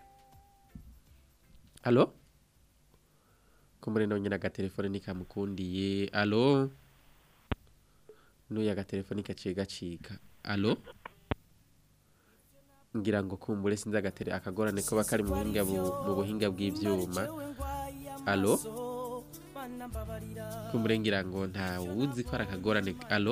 alo kumbure nonyene agatelefone nikamukundiye alo nuyu agatelefone gaciye gacika alo ngira ngo kumbure sinzi agatere akagorane ko bakari mu buhinga bu- mu buhinga bw'ivyuma alo kumbure ngira ngo nta wuzi ko ari akagorane alo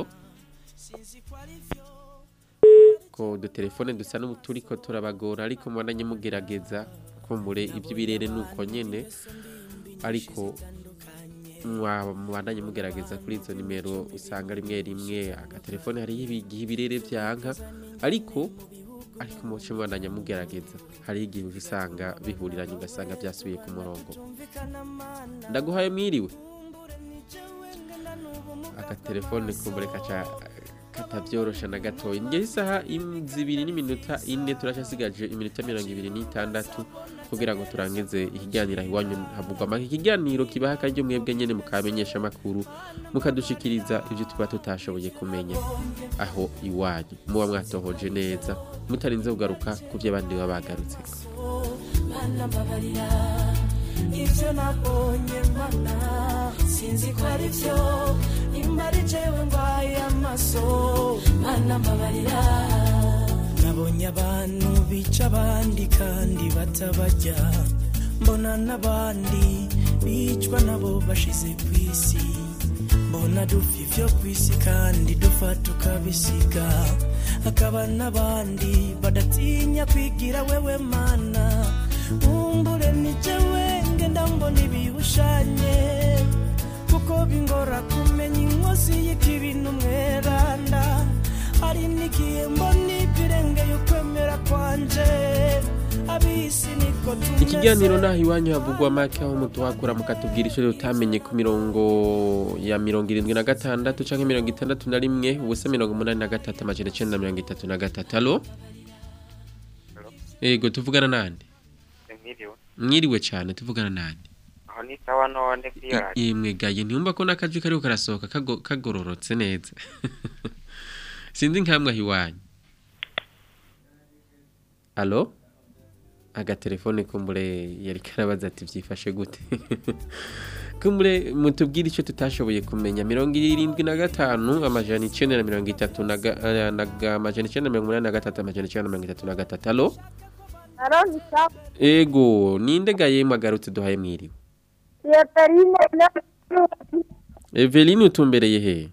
ko udutelefone dusa n'uturiko turabagora ariko mubandanye mugerageza kumbure iby'ibirere nuko nyene ariko mwa- mubandanye mugerageza kuri izo nimero usanga rimwe rimwe agatelefone hariho igihe ibirere vyanka ariko ariko muce mubandanya mugerageza hariho igihe usanga bihuriranye ugasanga byasubiye ku murongo ndaguhaye mwiriwe agatelefone kumbure kaca katavyorosha na gatoya ngeze isaha im- zibiri n'iminota ine turacasigaje iminota mirongo ibiri n'itandatu kugira ngo turangize ikiganiro aho iwanyu havugwa amaka ikiganiro kibaha akaryo mwebwe nyene mukamenyesha amakuru mukadushikiriza ivyo tuba tutashoboye kumenya aho iwanyu muba mwatohoje neza mutarinze kugaruka ku vyo abandi baba bagarutseko mana mbabarira ibyo nabonye mana sinzi ko ari byo nimba ari jewe ndwaye amaso mana mbabarira nabonye abantu bica abandi kandi batabarya mbona n'abandi bicwa nabo bashize ku isi mbona dupfa ivyo ku isi kandi dupfa tukabisiga hakaba n'abandi badatinya kwigira wewe mana nkumbure ni jewe ngenda mbona ibibushanye kuko bingora kumenya inkozi y'ikibintu mweranda hari n'igihe mbona ibirengeye ukwemera kwanje abisi niko tumeze ikiganiro naho iwanyu havugwa make aho mutuhakura mukatubwira icyo utamenye ku mirongo ya mirongo irindwi na gatandatu cyangwa mirongo itandatu na rimwe ubusa mirongo umunani na gatatu amajana icyenda na mirongo itatu na gatatu alo yego tuvugana nande Mwiriwe. mwiriwe cyane tuvugana nande Aho ni sawa none kwiyo radio. yemwe gaye ntiyumva ko n'akajwi kariho karasohoka kago- kagororotse neza sinzi nkamwe aho iwanyu alo agatelefone kumbure yari karabaza ati byifashe gute kumure mutubwire icyo tutashoboye kumenya mirongo irindwi na gatanu amajana icyenda na mirongo itatu na ga- eh, na ga- amajana icyenda na mirongo inani na gatatu amajana icyenda na mirongo itatu na gatatu alo Aroni sawa. ego ninde gaye mwagarutse duhaye mwiriwe Yeterine na Eveline utumbereye he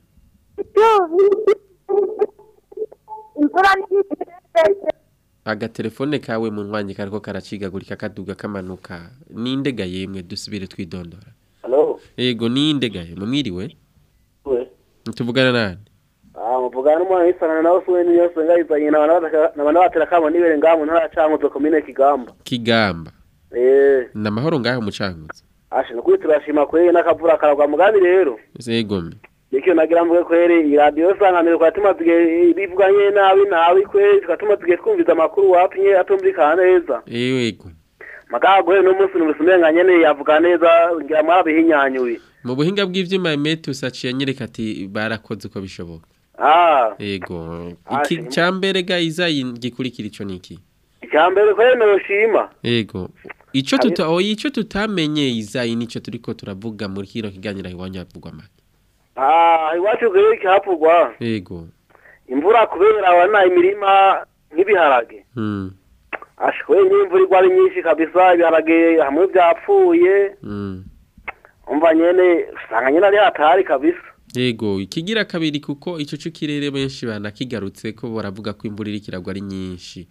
imvura n'igitetse. agatelefone kawe mu mwanya kariko karacigagurika kaduga kamanuka ninde gaye mwe dusubire twidondora Hello. ego ninde gaye mwiriwe We. tuvugana nani Ah, muvugana n'umwana w'isangano nawe suwe niyo senga izanye na bana bataka na bana batera kamo nibere ngamu ntara cankuzo komine Kigamba. kigamba Eh, namahoro ngaho mucanguza ashe nukuri turashima kweri n'akavura karagwa mugambi rero. zegome Nikyo nagira mvuge kweri iyi radio sanganiro kwa tuma tuge bivuganye nabi nabi kweri tukatuma tuge twumviza amakuru wapinye atumvikana neza. ego Magago rero no munsi nubusumenga nyene yavuga neza ngira mwarabihinyanyuye. mu buhinga bw'ivyuma Emetus aciye anyereka ati barakoze uko bishoboka Ah, ego Ah, iki shima. cyambere ga izayi gikurikira ico niki icyambere kweri noshima. ego ico Abi- tuta oyi ico tutamenye izayi nico turiko turavuga muri kino kiganiro iwanyu havugwa make Ah, iwacu kweri kihapurwa. ego imvura kubera abana imirima nk'ibiharage mm ashwe n'imvura igwa ari nyinshi kabisa ibiharage hamwe byapfuye mm umva nyene usanga nyene ari hatari kabisa ego ikigira kabiri kuko ico c'ikirere benshi banakigarutse ko baravuga ko imvura iriko iragwa ari nyinshi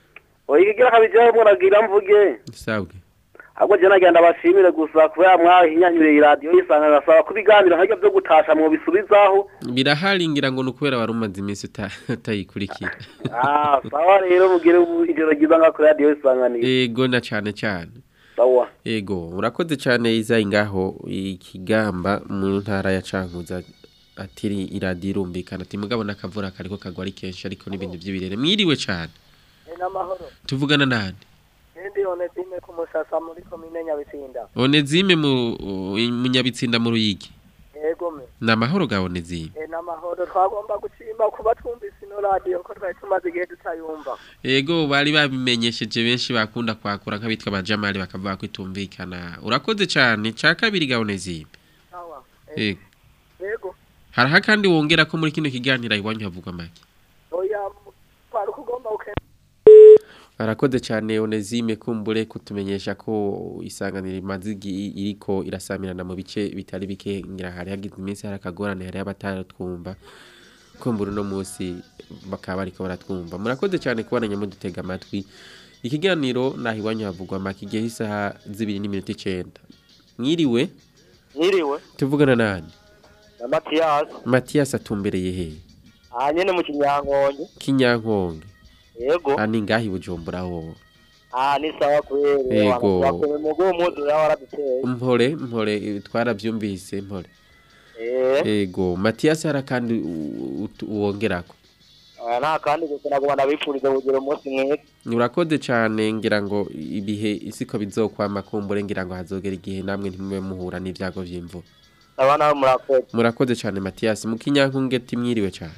oya ikigira kabijyaho muragira mvuge sabwe ahubwo je nagenda bashimire gusa kubera mwahinyanyuriye iradiyo yisanga gasaba ko ibiganiro nk'ibyo byo gutasha mwobisubizaho birahari ngira ngo nukubera wari umaze iminsi uta- utayikurikira ah sawa rero mugire ijoro ryiza nga kuri radiyo isanganiro ego na cane cane sawa ego urakoze cane izayi ngaho ikigamba mu ntara ya cankuza atiri iradiyo irumvikana ati mugabo n'akavura kariko kagwa ari kenshi ariko n'ibintu vy'ibirere mwiriwe cane n'amahoro tuvugana nani ndi onezime ku musasa muri komine nyabitsinda onezime mu mu nyabitsinda mu ruyigi yego me ni amahoro ga onezime e n'amahoro twagomba gushima kuba twumvise ino radiyo ko twari tumaze igihe tutayumva ego bari babimenyesheje benshi bakunda kwakura nk'abitwa abajamali bakavuga ko itumvikana urakoze cane ca kabiri ga onezime sawa ego yego hariho kandi wongera ko muri kino kiganiro iwanyu havugwa make oya twari ukugomba uke arakoze cyane onezime kumbure kutumenyesha ko isanganiro imaze igi- iriko irasamirana mu bice bitari bike ngira hari hagize iminsi hari akagorane hari abataratwumva kumbura uno munsi bakaba bariko baratwumva murakoze cyane kubonanya mudutega amatwi ikiganiro naho iwanyu havugwa make igihe isaha zibiri n'iminota icenda mwiriwe Nyiriwe tuvugana nani na Mathias matiyasi atumbereye he aha nyene mu kinyankonge kinyankonge yego ani ngaho i bujumbura wowe aha ni sawa kweri Yego. wakume mugo umuzi yawe waraduteye mpore mpore eh, twaravyumvise mpore eh ego matiyasi hari kandi u- u- uwongerako aya nta kandi gusa naguma ndabipfuriza kugira umunsi mwiza urakoze cyane ngira ngo ibihe isiko bizokwama kumbure ngira ngo hazogera igihe namwe ntimube muhura n'ibyago vy'imvura abana bo murakoze murakoze cyane matiyasi mu kinyankunge timwiriwe cyane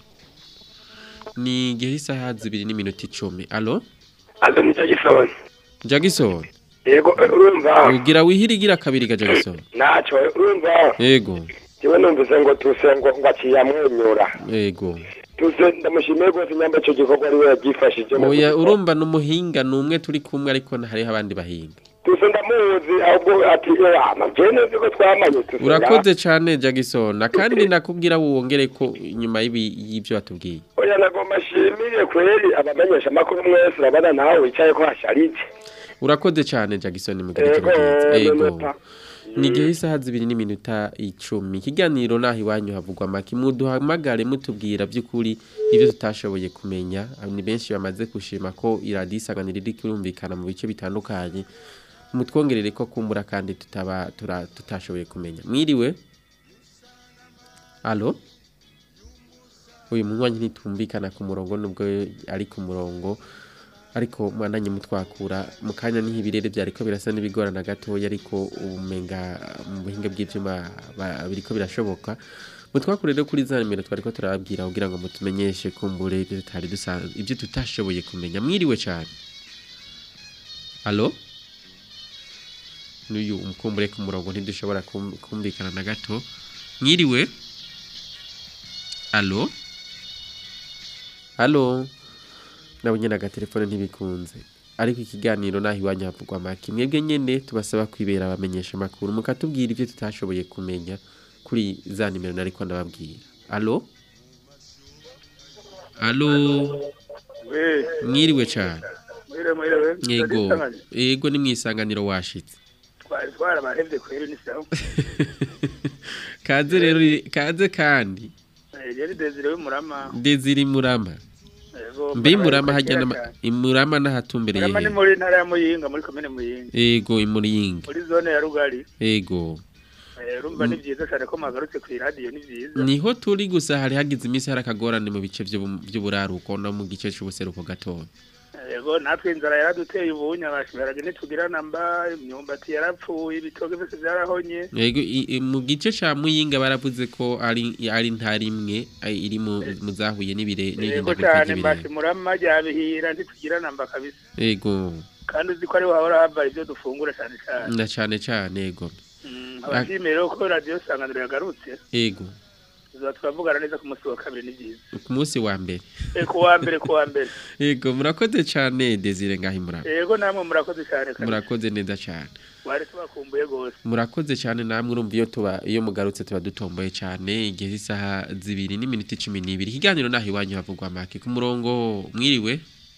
ni igihe isaha zibiri n'iminota icumi alo alo ni jagisoni jagisoni yego urumva ugira wihirigira kabiri ga jagisoni ntacyo urumva yego jewe numvise ngo tuse ngo ngo aciye amwenyura yego tuse ndamushimiye rwose nyamba ico gikorwa ari we yabyifashije oya urumva n'umuhinga ni umwe turi kumwe ariko hariho abandi bahinga tuse ndamuzi ahubwo ati ama je nzi ko twamanye tuse urakoze cyane jagisoni kandi nakubwira wongere ko inyuma y'ibi- y'ibyo watubwiye oya nagomba shimire kweri abamenyesha amakuru mwese urabona nawe wicaye ko hasharije urakoze cyane jagisoni mugire Yego, ijoro ryiza yego nonota. ni igihe isaha zibiri n'iminota icumi ikiganiro naho iwanyu havugwa make muduhamagare mutubwira by'ukuri ibyo tutashoboye kumenya ni benshi bamaze gushima ko iradiyo isanganiro iri kurumvikana mu bice bitandukanye mutwongerere ko kumbura kandi tutaba tura- tutashoboye kumenya mwiriwe alo uyu munywanyi ntitumvikana ku murongo nubwo ari ku murongo ariko mwananye mutwakura mu kanya niho ibirere byariko birasa n'ibigorana gatoya ariko umenga mu buhinga bw'ivyuma ba- biriko birashoboka mutwakure rero kuri za nimero twariko turababwira kugira ngo mutumenyeshe kumbure ibyo tutari dusanzwe ibyo tutashoboye kumenya mwiriwe cyane alo n'uyu umukumbure ku murongo ntidushobora kum- kumvikana na gato mwiriwe alo alo nabo nyene agatelefone ntibikunze ariko ikiganiro naho iwanyu havugwa make mwebwe nyene tubasaba kwibera abamenyesha amakuru mukatubwira ibyo tutashoboye kumenya kuri za nimero nariko ndababwira alo alo mwiriwe cane mwiriwe mwiriwe yego yego ni mwisanganiro washitse twari twarabahevye kweri ni sawa kaze rero kaze kandi Eh, yari desire w'umurama Desire Murama Yego, mbe Murama kera hajya nama- cyane. imurama nahatumbereye murama ni he muri ntara ya muyinga muri komine muyinga ego imuriyinga muri zone ya rugari ego Eh, urumva ni byiza cyane ko mwagarutse ku iradiyo ni byiza niho turi gusa hari hagize iminsi hari akagorane mu bice vy'ubu- vy'uburaruko no mu gice c'ubuseruko gatoya yego natwe inzara yaraduteye ubunya bashibaraga ntitugira namba imyumbati yarapfuye ibitoke byose byarahonye ego i- i- mu gice ca muyinga baravuze ko ari ari ntara imwe ay- iri mu mu zahuye n'ibire yego n'ihindagurika cyane ry'ibirere mbasi murama ryabihira ntitugira namba kabisa ego kandi uzi ko ariho hahora hava ibyo dufungura cyane cyane na cane cane ego abashimiye rero ko radiyo sanganiro yagarutse ego tuzaba turavugana neza ku munsi wa kabiri ni byiza ku munsi wa mbere Eh, ku wa mbere ku wa mbere ego murakoze cane Desire ngaho imurama yego namwe murakoze cyane kabisa murakoze neza cane wari tubakumbuye rwose murakoze cyane namwe urumva iyo tuba iyo mugarutse tuba dutomboye cyane igihe z'isaha zibiri n'iminota cumi n'ibiri ikiganiro naho iwanyu havugwa make ku murongo mwiriwe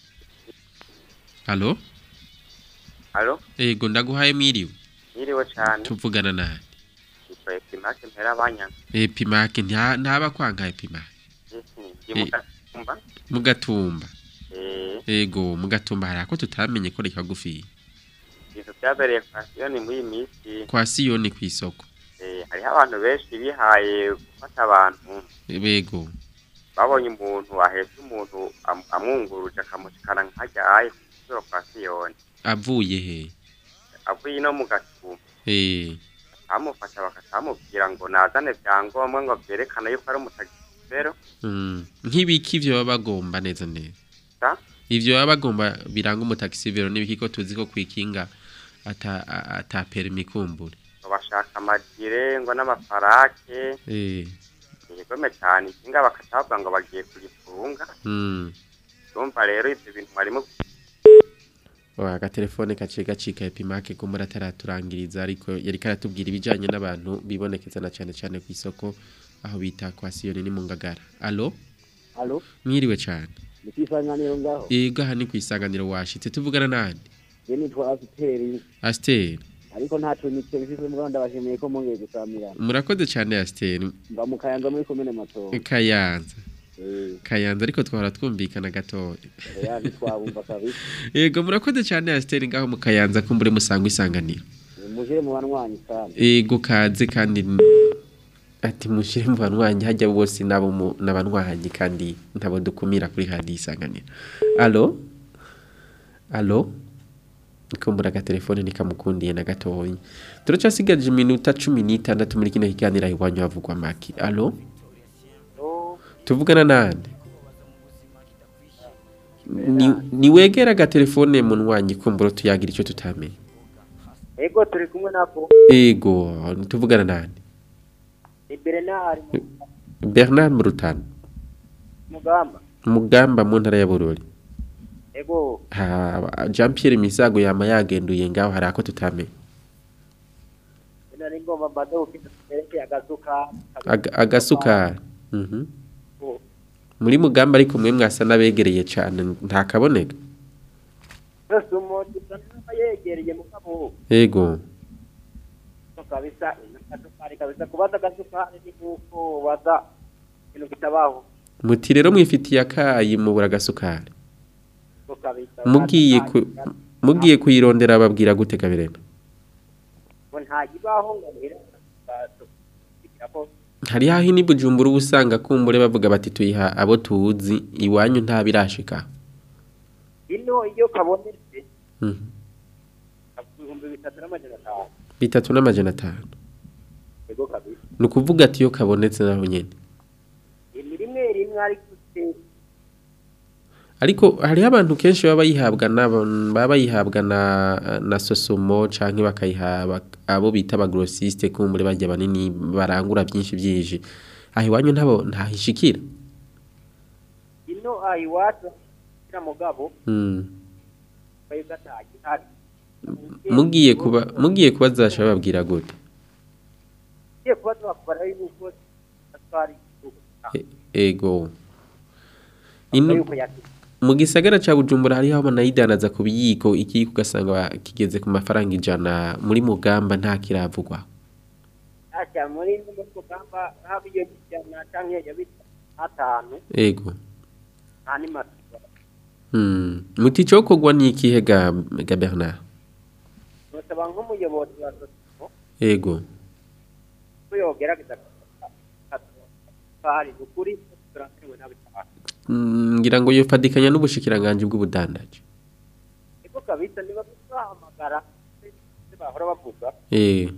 halo Halo, ego ndaguhaye mwiriwe mwiriwe cyane. tuvugana nawe Yitwa Epimake mpera abanyana. epimake nta- ntaba kwanka epimake Ndi mu Gatumba. mugatumba Eh, ego mugatumba hari ako tutamenye ko reka gufiya ibintu byabereye kwa Siyoni muri iyi minsi. kwa siyoni ku isoko Eh, hariho abantu benshi bihaye gufata abantu. bego Babonye umuntu ahetse umuntu am- amwunguruje akamushikana nkajya aye kusura kwa Siyoni. avuye he Avuye no mu Gatumba. eh Amufasha bakatamubwira ngo nazane byangombwa ngo byerekana yuko ari umutagisero. mm. nk'ibiki ivyo baba bagomba neza neza Ta? ivyo baba bagomba biranga umutaxivero n'ibiki ko tuzi ko kwikinga ata a- ata permis kumbure Ngo bashaka amagire ngo n'amafarake. eh Yegome cyane ikinga bakatabwa ngo bagiye kugifunga. mm. Urumva rero ibyo bintu harimo Wa agatelefone kaciye gacika epimake ko muri ataraturangiriza ariko yari karatubwira ibijanye n'abantu bibonekeza na cyane cyane ku isoko aho bita kwa Siyoni ni mu ngagara allo Alo, mwiriwe cyane ni kwisanganiro ngaho. ego aha ni ku isanganiro washitse tuvugana nande Je nitwa Asiteri, Aster ariko ntaco nitse bifise mugabo ndabashimiye ko mongeye gusamirana. murakoze cyane Aster Mba mu Kayanza muri komine Matongo. Kayanza Eh, Kayanza ariko twahora twumvikana gatoya ya ntitwabumva kabisa. Ego murakoze cyane Aster ngaho mu Kayanza kumbure musanga isanganiro Mujire mu banwanyi kandi. Ego kaze kandi n- ati mushire mu banwanyi hajya bose nabo mu- n'abanwanyi kandi ntabo dukumira kuri hadi isanganiro Allo Allo kumbura agatelefone nikamukundiye na gatoya turacasigaje iminota cumi n'itandatu muri kino kiganiro iwanyu havugwa maki Allo tuvugana nande ni, ni wegera agatelefone munwanyi kumbura tuyagira icyo tutamenye Ego turi kumwe nako. ego tuvugana nande Ni Bernard Bernard Murutana Mugamba. mugamba mu ntara ya Bururi Ego ha Jean Pierre Misago yama yagenduye ngaho hari ako tutamenye nari ngomba mbade ufite sereke agazuka. Aga- agasukari mhm muri mugamba ariko mwe mwasa nabegereye cyane nta kaboneka Yose umuntu usanga yegereye mu kabo. ego Kabisa agasukari kabisa kubaza agasukari ni kuko waza ibintu kitabaho. muti rero mwifitiye akayi mubura agasukari Kabisa. mugiye ku mugiye kuyirondera babwira gute kabirema ngo nta kibaho ngo muhere ko hari hahi ni bujumbura uba usanga kumbure bavuga bati tuyiha abo tuzi iwanyu nta birashika ino iyo kabonetse Mhm. ibihumbi bitatu n'amajana atanu bitatu n'amajana atanu ego kabisa ni ukuvuga ati iyo kabonetse naho nyene ni rimwe rimwe ariko se ariko hariho abantu kenshi baba bayihabwa n'aba- baba bayihabwa na na sosomo canke bakayihabwa abo bita abagrossiste kumbure barya banini barangura byinshi byinshi aho iwanyu ntabo ntahishikira ino aha iwacu kira mugabo mm. bayo gataye hari mugiye kuba mugiye kubazasha bababwira gute igiye kuba twakubara yuko atwari ego ino yuko yati mu gisagara ca Bujumbura hariho aho banayidanaza ku biyiko ikiyiko ugasanga ba- kigeze ku mafaranga ijana muri mugamba nta kiravugwa acha muri muri kugamba habi yo kijana canke yabita atanu ego ani matuba hmm. muti cokogwa ni ikihe ga, ga Bernard nosaba nk'umuyobozi wa sosiyete ego ko yogerageza hari ukuri turakewe n'abitanga Mm, ngira ngo yofadikanya n'ubushikiranganje bw'ubudandaji niko kabisa niba bahamagara se bahora bavuga eh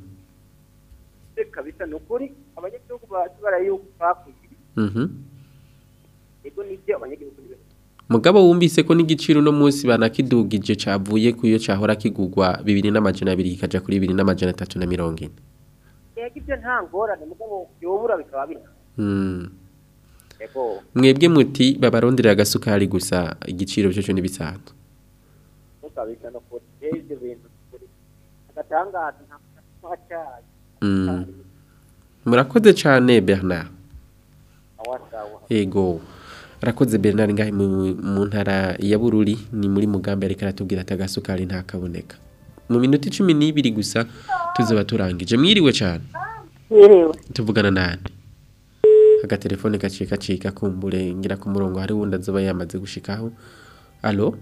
se kabisa ni ukuri abanyagihugu bacu barayuko bakuye mhm ego nibyo abanyagihugu ni benshi mugabo wumvise ko n'igiciro no munsi banakidugije cavuye kuyo cahora kigugwa 2200 kikaja kuri 2340 yego ibyo nta ngorane mugabo yobura bikaba bina mm. ego mwebwe muti babarondera agasukari gusa igiciro cyo ni bisanzwe mukabisa no kuri ibyo bintu kuri agatangaza nta cyayi mm. murakoze cyane Bernard awasawa ego rakoze Bernard ngahe mu, mu ntara ya Bururi ni muri mugambi ariko aratubwira ati agasukari ntakaboneka mu minota 12 gusa tuzoba turangije mwiriwe cyane Mwiriwe. tuvugana nande agatelefone gaciye gacika kumbure ngira ku murongo hari wundi azoba yamaze gushikaho alo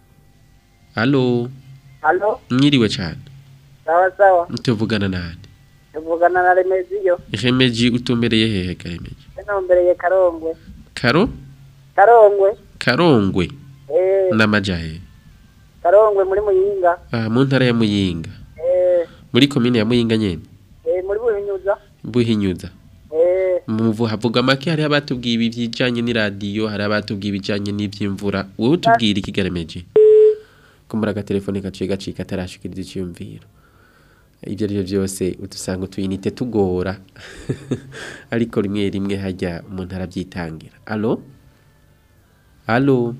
alo Halo, mwiriwe cyane sawa sawa. tuvugana nande Tuvugana na Remeziyo. Remeji utumbereye hehe Remeji Nombereye Karongwe. Karo Karongwe. Karongwe Eh, n'amajahe Karongwe muri Muyinga. ah mu ntara ya Muyinga Eh, muri komine ya Muyinga nyene eh muri Buhinyuza. buhinyuza Eh, muvu havuga make hari abatubwiye ibi bijanye n'iradiyo hari abatubwiye ibijanye n'ivy'imvura wowe tubwira ikigaremeje kumbura agatelefone gaciye gacika atarashikiriza iciyumviro ibyo ari byo byose utusanga utuyinite tugora ariko rimwe rimwe hajya umuntu arabyitangira alo alo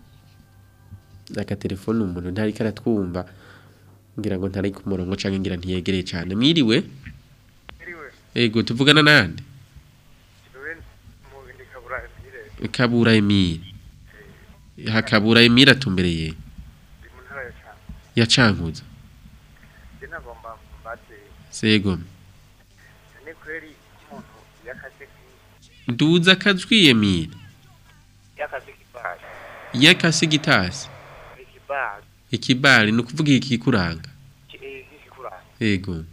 agatelefone umuntu ntariko aratwumva ngira ngo ntari ku murongo canke ngira ntiyegereye cane mwiriwe ego tuvugana nande kabura emile hakabura emile atumbereye ya cankuza sego nduza akajwi emile yakase gitasi ikibari ni ukuvuga iki kikuranga ego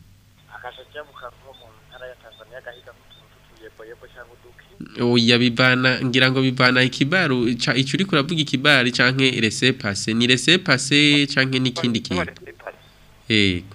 oya bivana ngira ngo bivana ikibaru ca- ico uriko uravuga ikibari canke rese pase ni rese pase canke n'ikindi kintu ego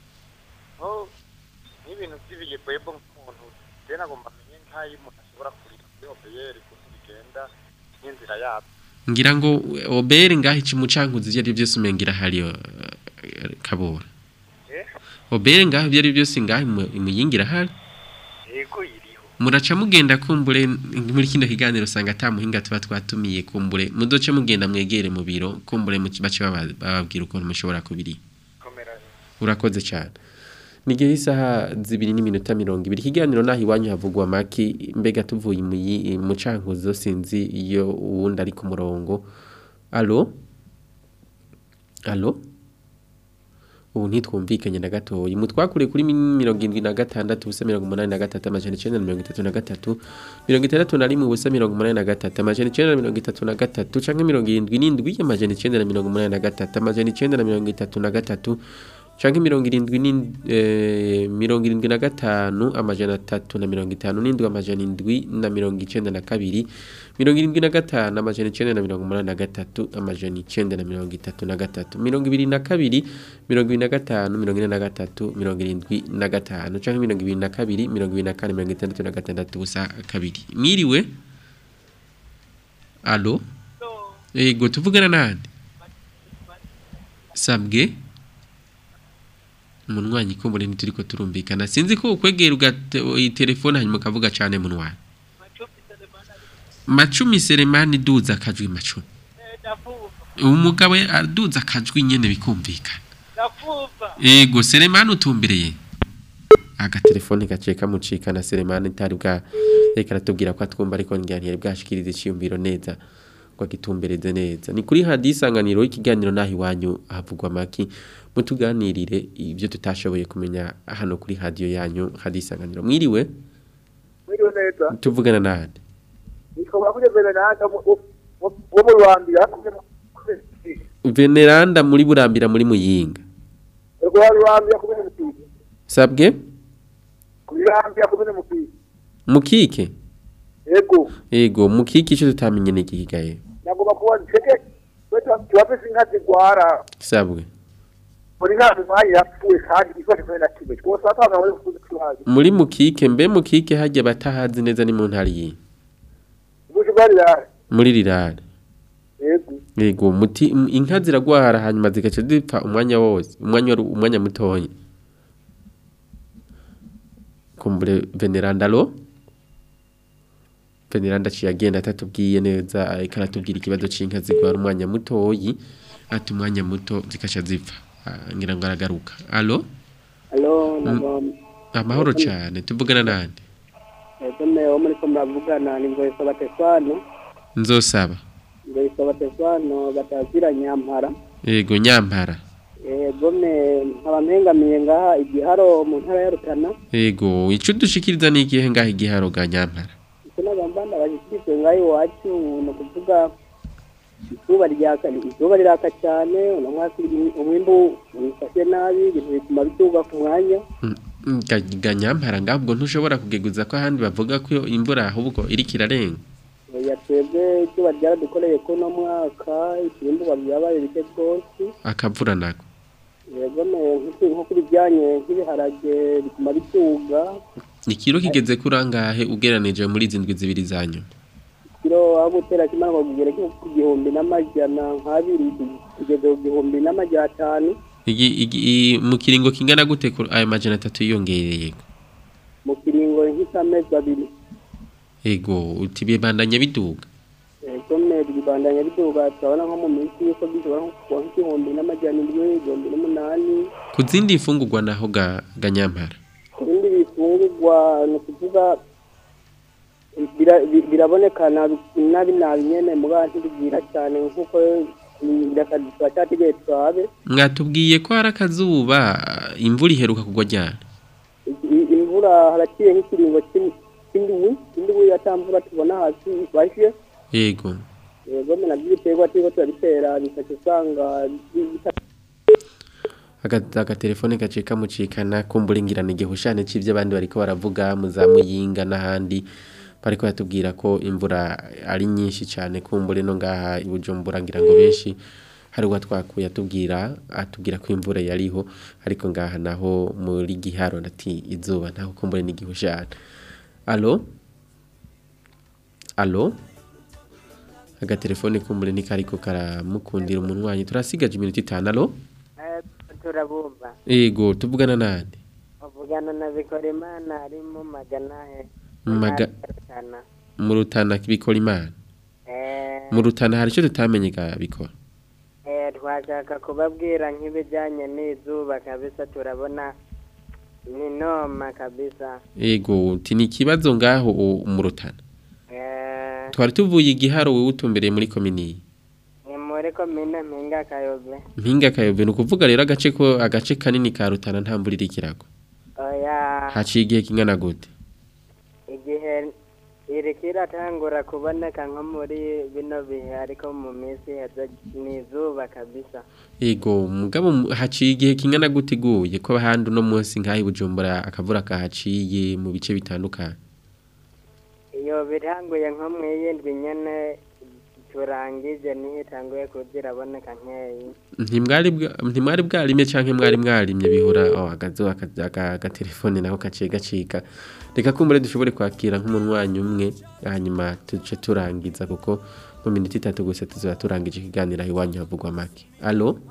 n'ibintu by'ibiyeboyebo nk'umuntu rero nagomba amenye nk'ayo umuntu ashobora kurira kuri obeyeri kuko bigenda n'inzira yabyo ngira ngo obere ngaho ici mucankuzi ivyo ari byose umengira hari kabura Eh? obere ngaho ivyo ari byose ngaho imu- imuyingira hari yego iriho muraca mugenda kumbure muri kino kiganiro usanga ata muhinga tuba twatumiye kumbure mudoce mugenda mwegere mu biro kumbure muci- bace baba- bababwira ukuntu mushobora kubiri urakoze cyane nigihe isaha zibiri n'iminota mirongo ibiri ikiganiro naho iwanyu havugwa maki mbega tuvuye mu yi- mu cankuzo sinzi iyo uwundi ari ku murongo alo alo ubu ntitwumvikanye na gatoya mutwakure kuri mi- mirongo irindwi na gatandatu ubusa mirongo umunani na gatatu amajana icenda na mirongo itatu na gatatu mirongo itandatu na rimwe ubusa mirongo umunani na gatatu amajana icenda na mirongo itatu na gatatu canke mirongo irindwi n'indwi amajana icenda na mirongo umunani na gatatu amajana icenda na mirongo itatu na gatatu canke mirongo irindwi n'in- eh, mirongo irindwi na gatanu amajana atatu na mirongo itanu n'indwi amajana indwi na mirongo icenda na kabiri mirongo irindwi na gatanu amajana icenda na mirongo umunani na gatatu amajana icenda na mirongo itatu na gatatu mirongo ibiri na kabiri mirongo ibiri na gatanu mirongo ine na gatatu mirongo irindwi na gatanu canke mirongo ibiri na kabiri mirongo ibiri na kane mirongo itandatu na gatandatu ubusa kabiri mwiriwe alo Ego tuvugana nande Sabwe Munwanyi kumbure ntituriko turumvikana sinzi ko ukwegera ugate telefone hanyuma ukavuga cyane munwanyi Macumi Selemani duza akajwi macumi Umugabo aduza akajwi nyene bikumvikana Ego Selemani utumbereye agatelefone gaciye kamucikana Selemani ntari bwa reka aratubwira ko atwumva ariko ntiyari bwashikiriza iciyumviro neza ngo agitumbereze neza ni kuri hadi isanganiro y'ikiganiro naho iwanyu havugwa amaki mutuganirire ibyo tutashoboye kumenya hano kuri hadiyo yanyu hadi isanganiro mwiriwe Mwiriwe neza. tuvugana nande Nishobora kugezera nanga wo mu Rwanda veneranda muri burambira muri muyinga Ego wa Rwanda kubene mupira. sabwe Kurambya kubene mupira. mukike Ego. ego mukike icyo tutamenye ni igihigaye Nagomba kuba ceke weta tuwafise inka zigwara. sabwe Muri nka mwayi yapfuye kandi ifashe kubene kimwe. Twose atanga muri kuzi kuhaje. muri mukike mbe mukike hajya batahazi neza ni mu ntari yi Ubusho bari ya. muri rirare Ego. Yego muti m- inka ziragwara hanyuma zigaca zipfa umwanya wose umwanya wari- umwanya mutoya kumbure veneranda lo veneranda aciye agenda atatubwiye neza ariko aratubwira ikibazo c'inka zigwara umwanya mutoyi ati umwanya muto zikaca zipfa Ah, ngira ngo aragaruka alo Halo, Mm. nagom. amahoro cane tuvugana nande Ego me wo muri ko muravugana ni ngo isaba Tesano, nzosaba ngo isaba Tesano batazira nyampara. yego nyampara Ego me nkaba mpengamiye ngaha igiharo mu ntara ya Rutana. yego ico dushikiriza ni igihe ngaho igiharo ga nyampara Icyo nagambanda abashyikirizwe ngaho iwacu ni ukuvuga izuba ryaka izuba riraka cyane uno mwaka umwimbu wifashe nabi ibintu bituma bituga ku mwanya Ga- ga nyampara ngabwo ntushobora kugeguza ko ahandi bavuga ko imvura ahubwo iriko irarenga oya twebwe izuba ryaradukoreye ko uno mwaka ibimburwa byabaye bike rwose akavura nako yego me nk'iki- nko kuri bijyanye nk'ibiharage bituma bituga ikiro kigeze kurangahe ugeranije muri izi ndwi zibiri zanyu kiro aho gutera kimara ngo kigere ku gihumbi n'amajana nk'abiri kugeza ku gihumbi n'amajana atanu Igi- igi- i- mu kiringo kingana gute ku- ayo majana atatu yiyongereye mu kiringo nk'isamezi abiri ego uti bibandanya biduga yego me bibandanya biduga turabona nko mu minsi yuko bishobora nko kuba nk'igihumbi n'amajana indwi igihumbi n'umunani ku zindi mfungurwa naho ga ga nyampara ibindi bifungurwa ni ukuvuga bira- bi- biraboneka nabi nabi nabi nyene muga ntibibwira cyane nk'uko birakaduka cyategeye twabe mwatubwiye ko hari akazuba imvura iheruka kugwa ryari I- imvura haraciye nk'ikiringo cy'in- cy'indwi indwi yatamvura tubona hasi ifashe yego yego me nabyo ibiterwa turiko turabitera bifasha usanga bi- bita- Aga- agatelefone gaciye kamucikana kumburingirana igihushane c'ivyo abandi bariko baravuga mu za muyinga n'ahandi bariko batubwira ko imvura ari nyinshi cyane kumbure no ngaha i Bujumbura ngira ngo benshi hari uwa twakuye atubwira atubwira ko imvura yariho ariko ngaha naho muri giharo ndati izuba ntaho kumbure n'igihushane alo alo agatelefone kumbure ntikariko karamukundira umunwanyi turasigaje iminota itanu alo turabumva Ego tuvugana nande uvugana na Bikorimana ari mu magana he Maga Rutana. mu rutana bikora imana Eh, mu rutana hari icyo tutamenye ga bikora eh, twashaka kubabwira nk'ibijyanye n'izuba kabisa turabona ni noma kabisa Ego uti ni ikibazo ngaho u- mu rutana Eh, twari tuvuye igiharo wowe utumbereye muri komini ni muri komine mpinga kayobe mpinga kayove ni ukuvuga rero agace ko agace kanini ka rutana nta mvura iriko iragwa oya haciye igihe kingana gute igihe iriko iratangura kuboneka nko muri bino bihe ariko mu minsi heza ni izuba kabisa Ego mugabo mu- haciye igihe kingana gute iguye ko ahandi uno munsi nk'aho i Bujumbura akavura kahaciye mu bice bitandukanye iyo biranguye nko mu yindwi nyene turangije niho itanguye kuziraboneka nkeyi ntimwari bwa- ntimwari bwarimye canke mwari mwarimye bihura oh, agazo aka- aka- agatelefone nako kaciye gacika reka kumbure dushobore kwakira nk'umunwanyi umwe hanyuma tuce turangiza kuko mu minota itatu gusa tuzaba turangije ikiganiro aho iwanyu havugwa make alo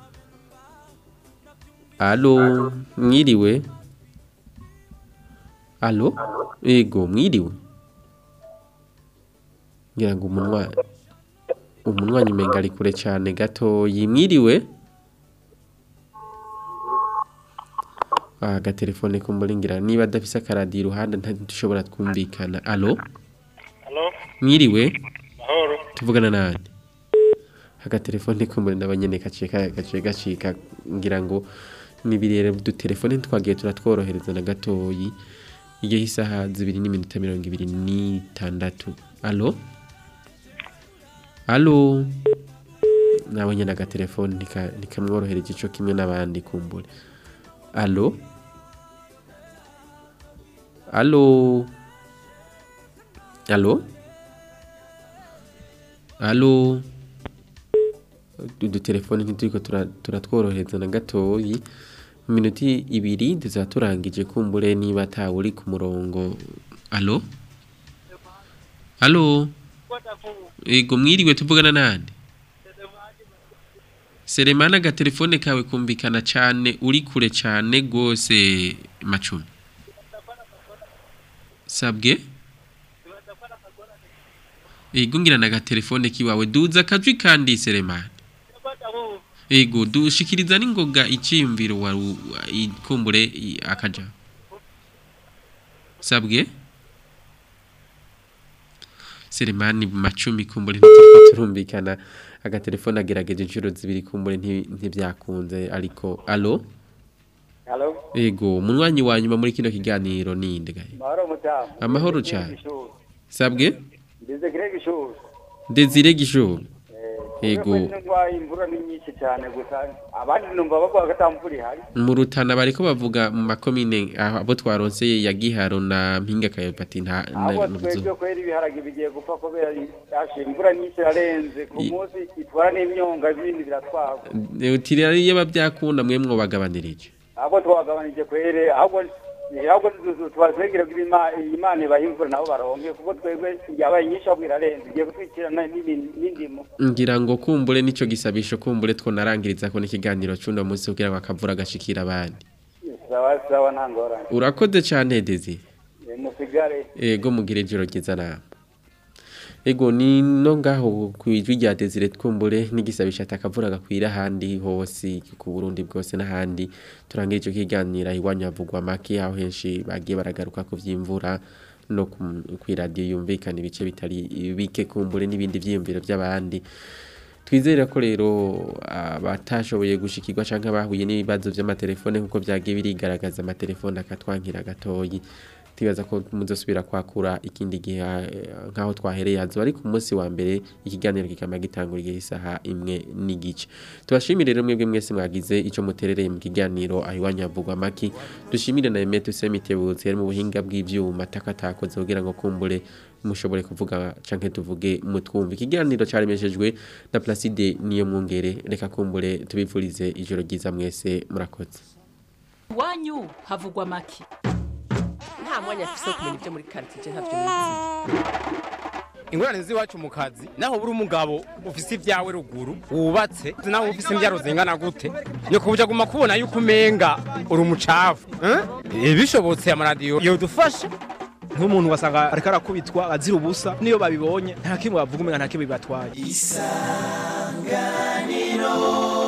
alo mwiriwe alo ego mwiriwe ngira ngo umunwa umunwanyi umenga ari kure cyane gato yimwiriwe agatelefone kumuringira niba adafise akaradiyo iruhande ntidushobora twumvikana alo Halo, mwiriwe mahoro. tuvugana nande agatelefone kumuri n'abanyene kaciye ka- gaciye gacika ngira ngo nibirere dutelefone twagiye turatworohereza na gatoyi igihe isaha zibiri n'iminota mirongo ibiri n'itandatu alo alo nawe nyene agatelefone ntika- ntikamworohereje ico kimwe n'abandi kumbure alo alo alo alo udutelefone ntituriko tura- turatworohereza na gatoyi mu minota ibiri tuzaba turangije kumbure niba atawe uri ku murongo alo alo ego mwiriwe tuvugana nande seremana agatelefone kawe kumvikana cyane uri kure cyane rwose macumi sabwe ego ngira na agatelefone kiwawe duza akajwi kandi seremana ego dushikiriza n'ingoga icyiyumviro wa ikumbure i- akaja sabwe seremani macumi kumbure ntituriko turumvikana agatelefone agerageje inshuro zibiri kumbure nti- ntibyakunze ariko alo Halo, ego umunywanyi wa nyuma muri kino kiganiro ninde gahe mahoro mutamu. amahoro cyane sabwe Ndize Greg Ishuri. desire gishoro ego Ngwa imvura ni nyinshi cyane gusa abandi numva bavuga ko atamvura ihari. mu rutana bariko bavuga mu makomine aho abo twaronseye ya giharo na mpinga kayopati nta Ahubwo na- twebwe kwera ibiharage bigiye gupfa kubera yashe imvura nyinshi irarenze ku I- munsi itwara n'imyonga ibindi biratwagwa. utiri ari yaba byakunda mwe mwobagabanirije Ahubwo twagabanije kwere ahubwo ahubwo twasengera ko Ima- Imana ibaha imvura nabo baronke kuko twebwe yabaye nyinshi ahubwo irarenze igiye gutwikirana n'ibindi- n'indimo. ngira ngo kumbure nico gisabisho kumbure two narangiriza ko n'ikiganiro c'uno munsi kugira ngo akavura gashikira abandi Sawa sawa nta ngorane. urakoze cane dezi Eh, Musigare. ego mugire ijoro ryiza nama ego ni no ngaho kwijwi rya Desire twumbure n'igisabisha atakavura gakwira handi hose ku Burundi bwose n'ahandi turangira ico kiganira iwanyu havugwa make aho henshi bagiye baragaruka ku vyimvura no ku radio yumvikana ibice bitari bike kumbure n'ibindi vyiyumviro by'abandi twizera ko rero abatashoboye gushikirwa canke abahuye n'ibibazo vy'amatelefone nkuko vyagiye birigaragaza amatelefone akatwankira gatoyi tibaza ko muzosubira kwakura ikindi gihe eh, nkaho twahereye hazo ari ku munsi wa mbere ikiganiro kikama gitangura igihe isaha imwe n'igice tubashimire rero mwebwe mwese mwagize ico muterereye mu kiganiro aho iwanyu havugwa maki dushimire na Emeto Semitebutse yari mu buhinga bw'ivyuma takatakoze kugira ngo kumbure mushobore kuvuga canke tuvuge mutwumva ikiganiro caremeshejwe na Placide niyo mwungere reka kumbure tubifurize ijoro ryiza mwese murakoze iwanyu havugwa make nta mwanya afise wo kumenya ibyo muri karitsiye ntavyo nizi ingorane z'iwacu mu kazi naho buri umugabo ufise ibyawe ruguru wubatse naho ufise imbyaro zingana gute ni kubuja guma kubona yuko umenga uri umucafu eh? Eh, bishobotse amaradiyo yodufasha nk'umuntu wasanga ariko arakubitwa azira ubusa niyo babibonye nta kimwe bavuga umenga nta kimwe bibatwaye isanganiro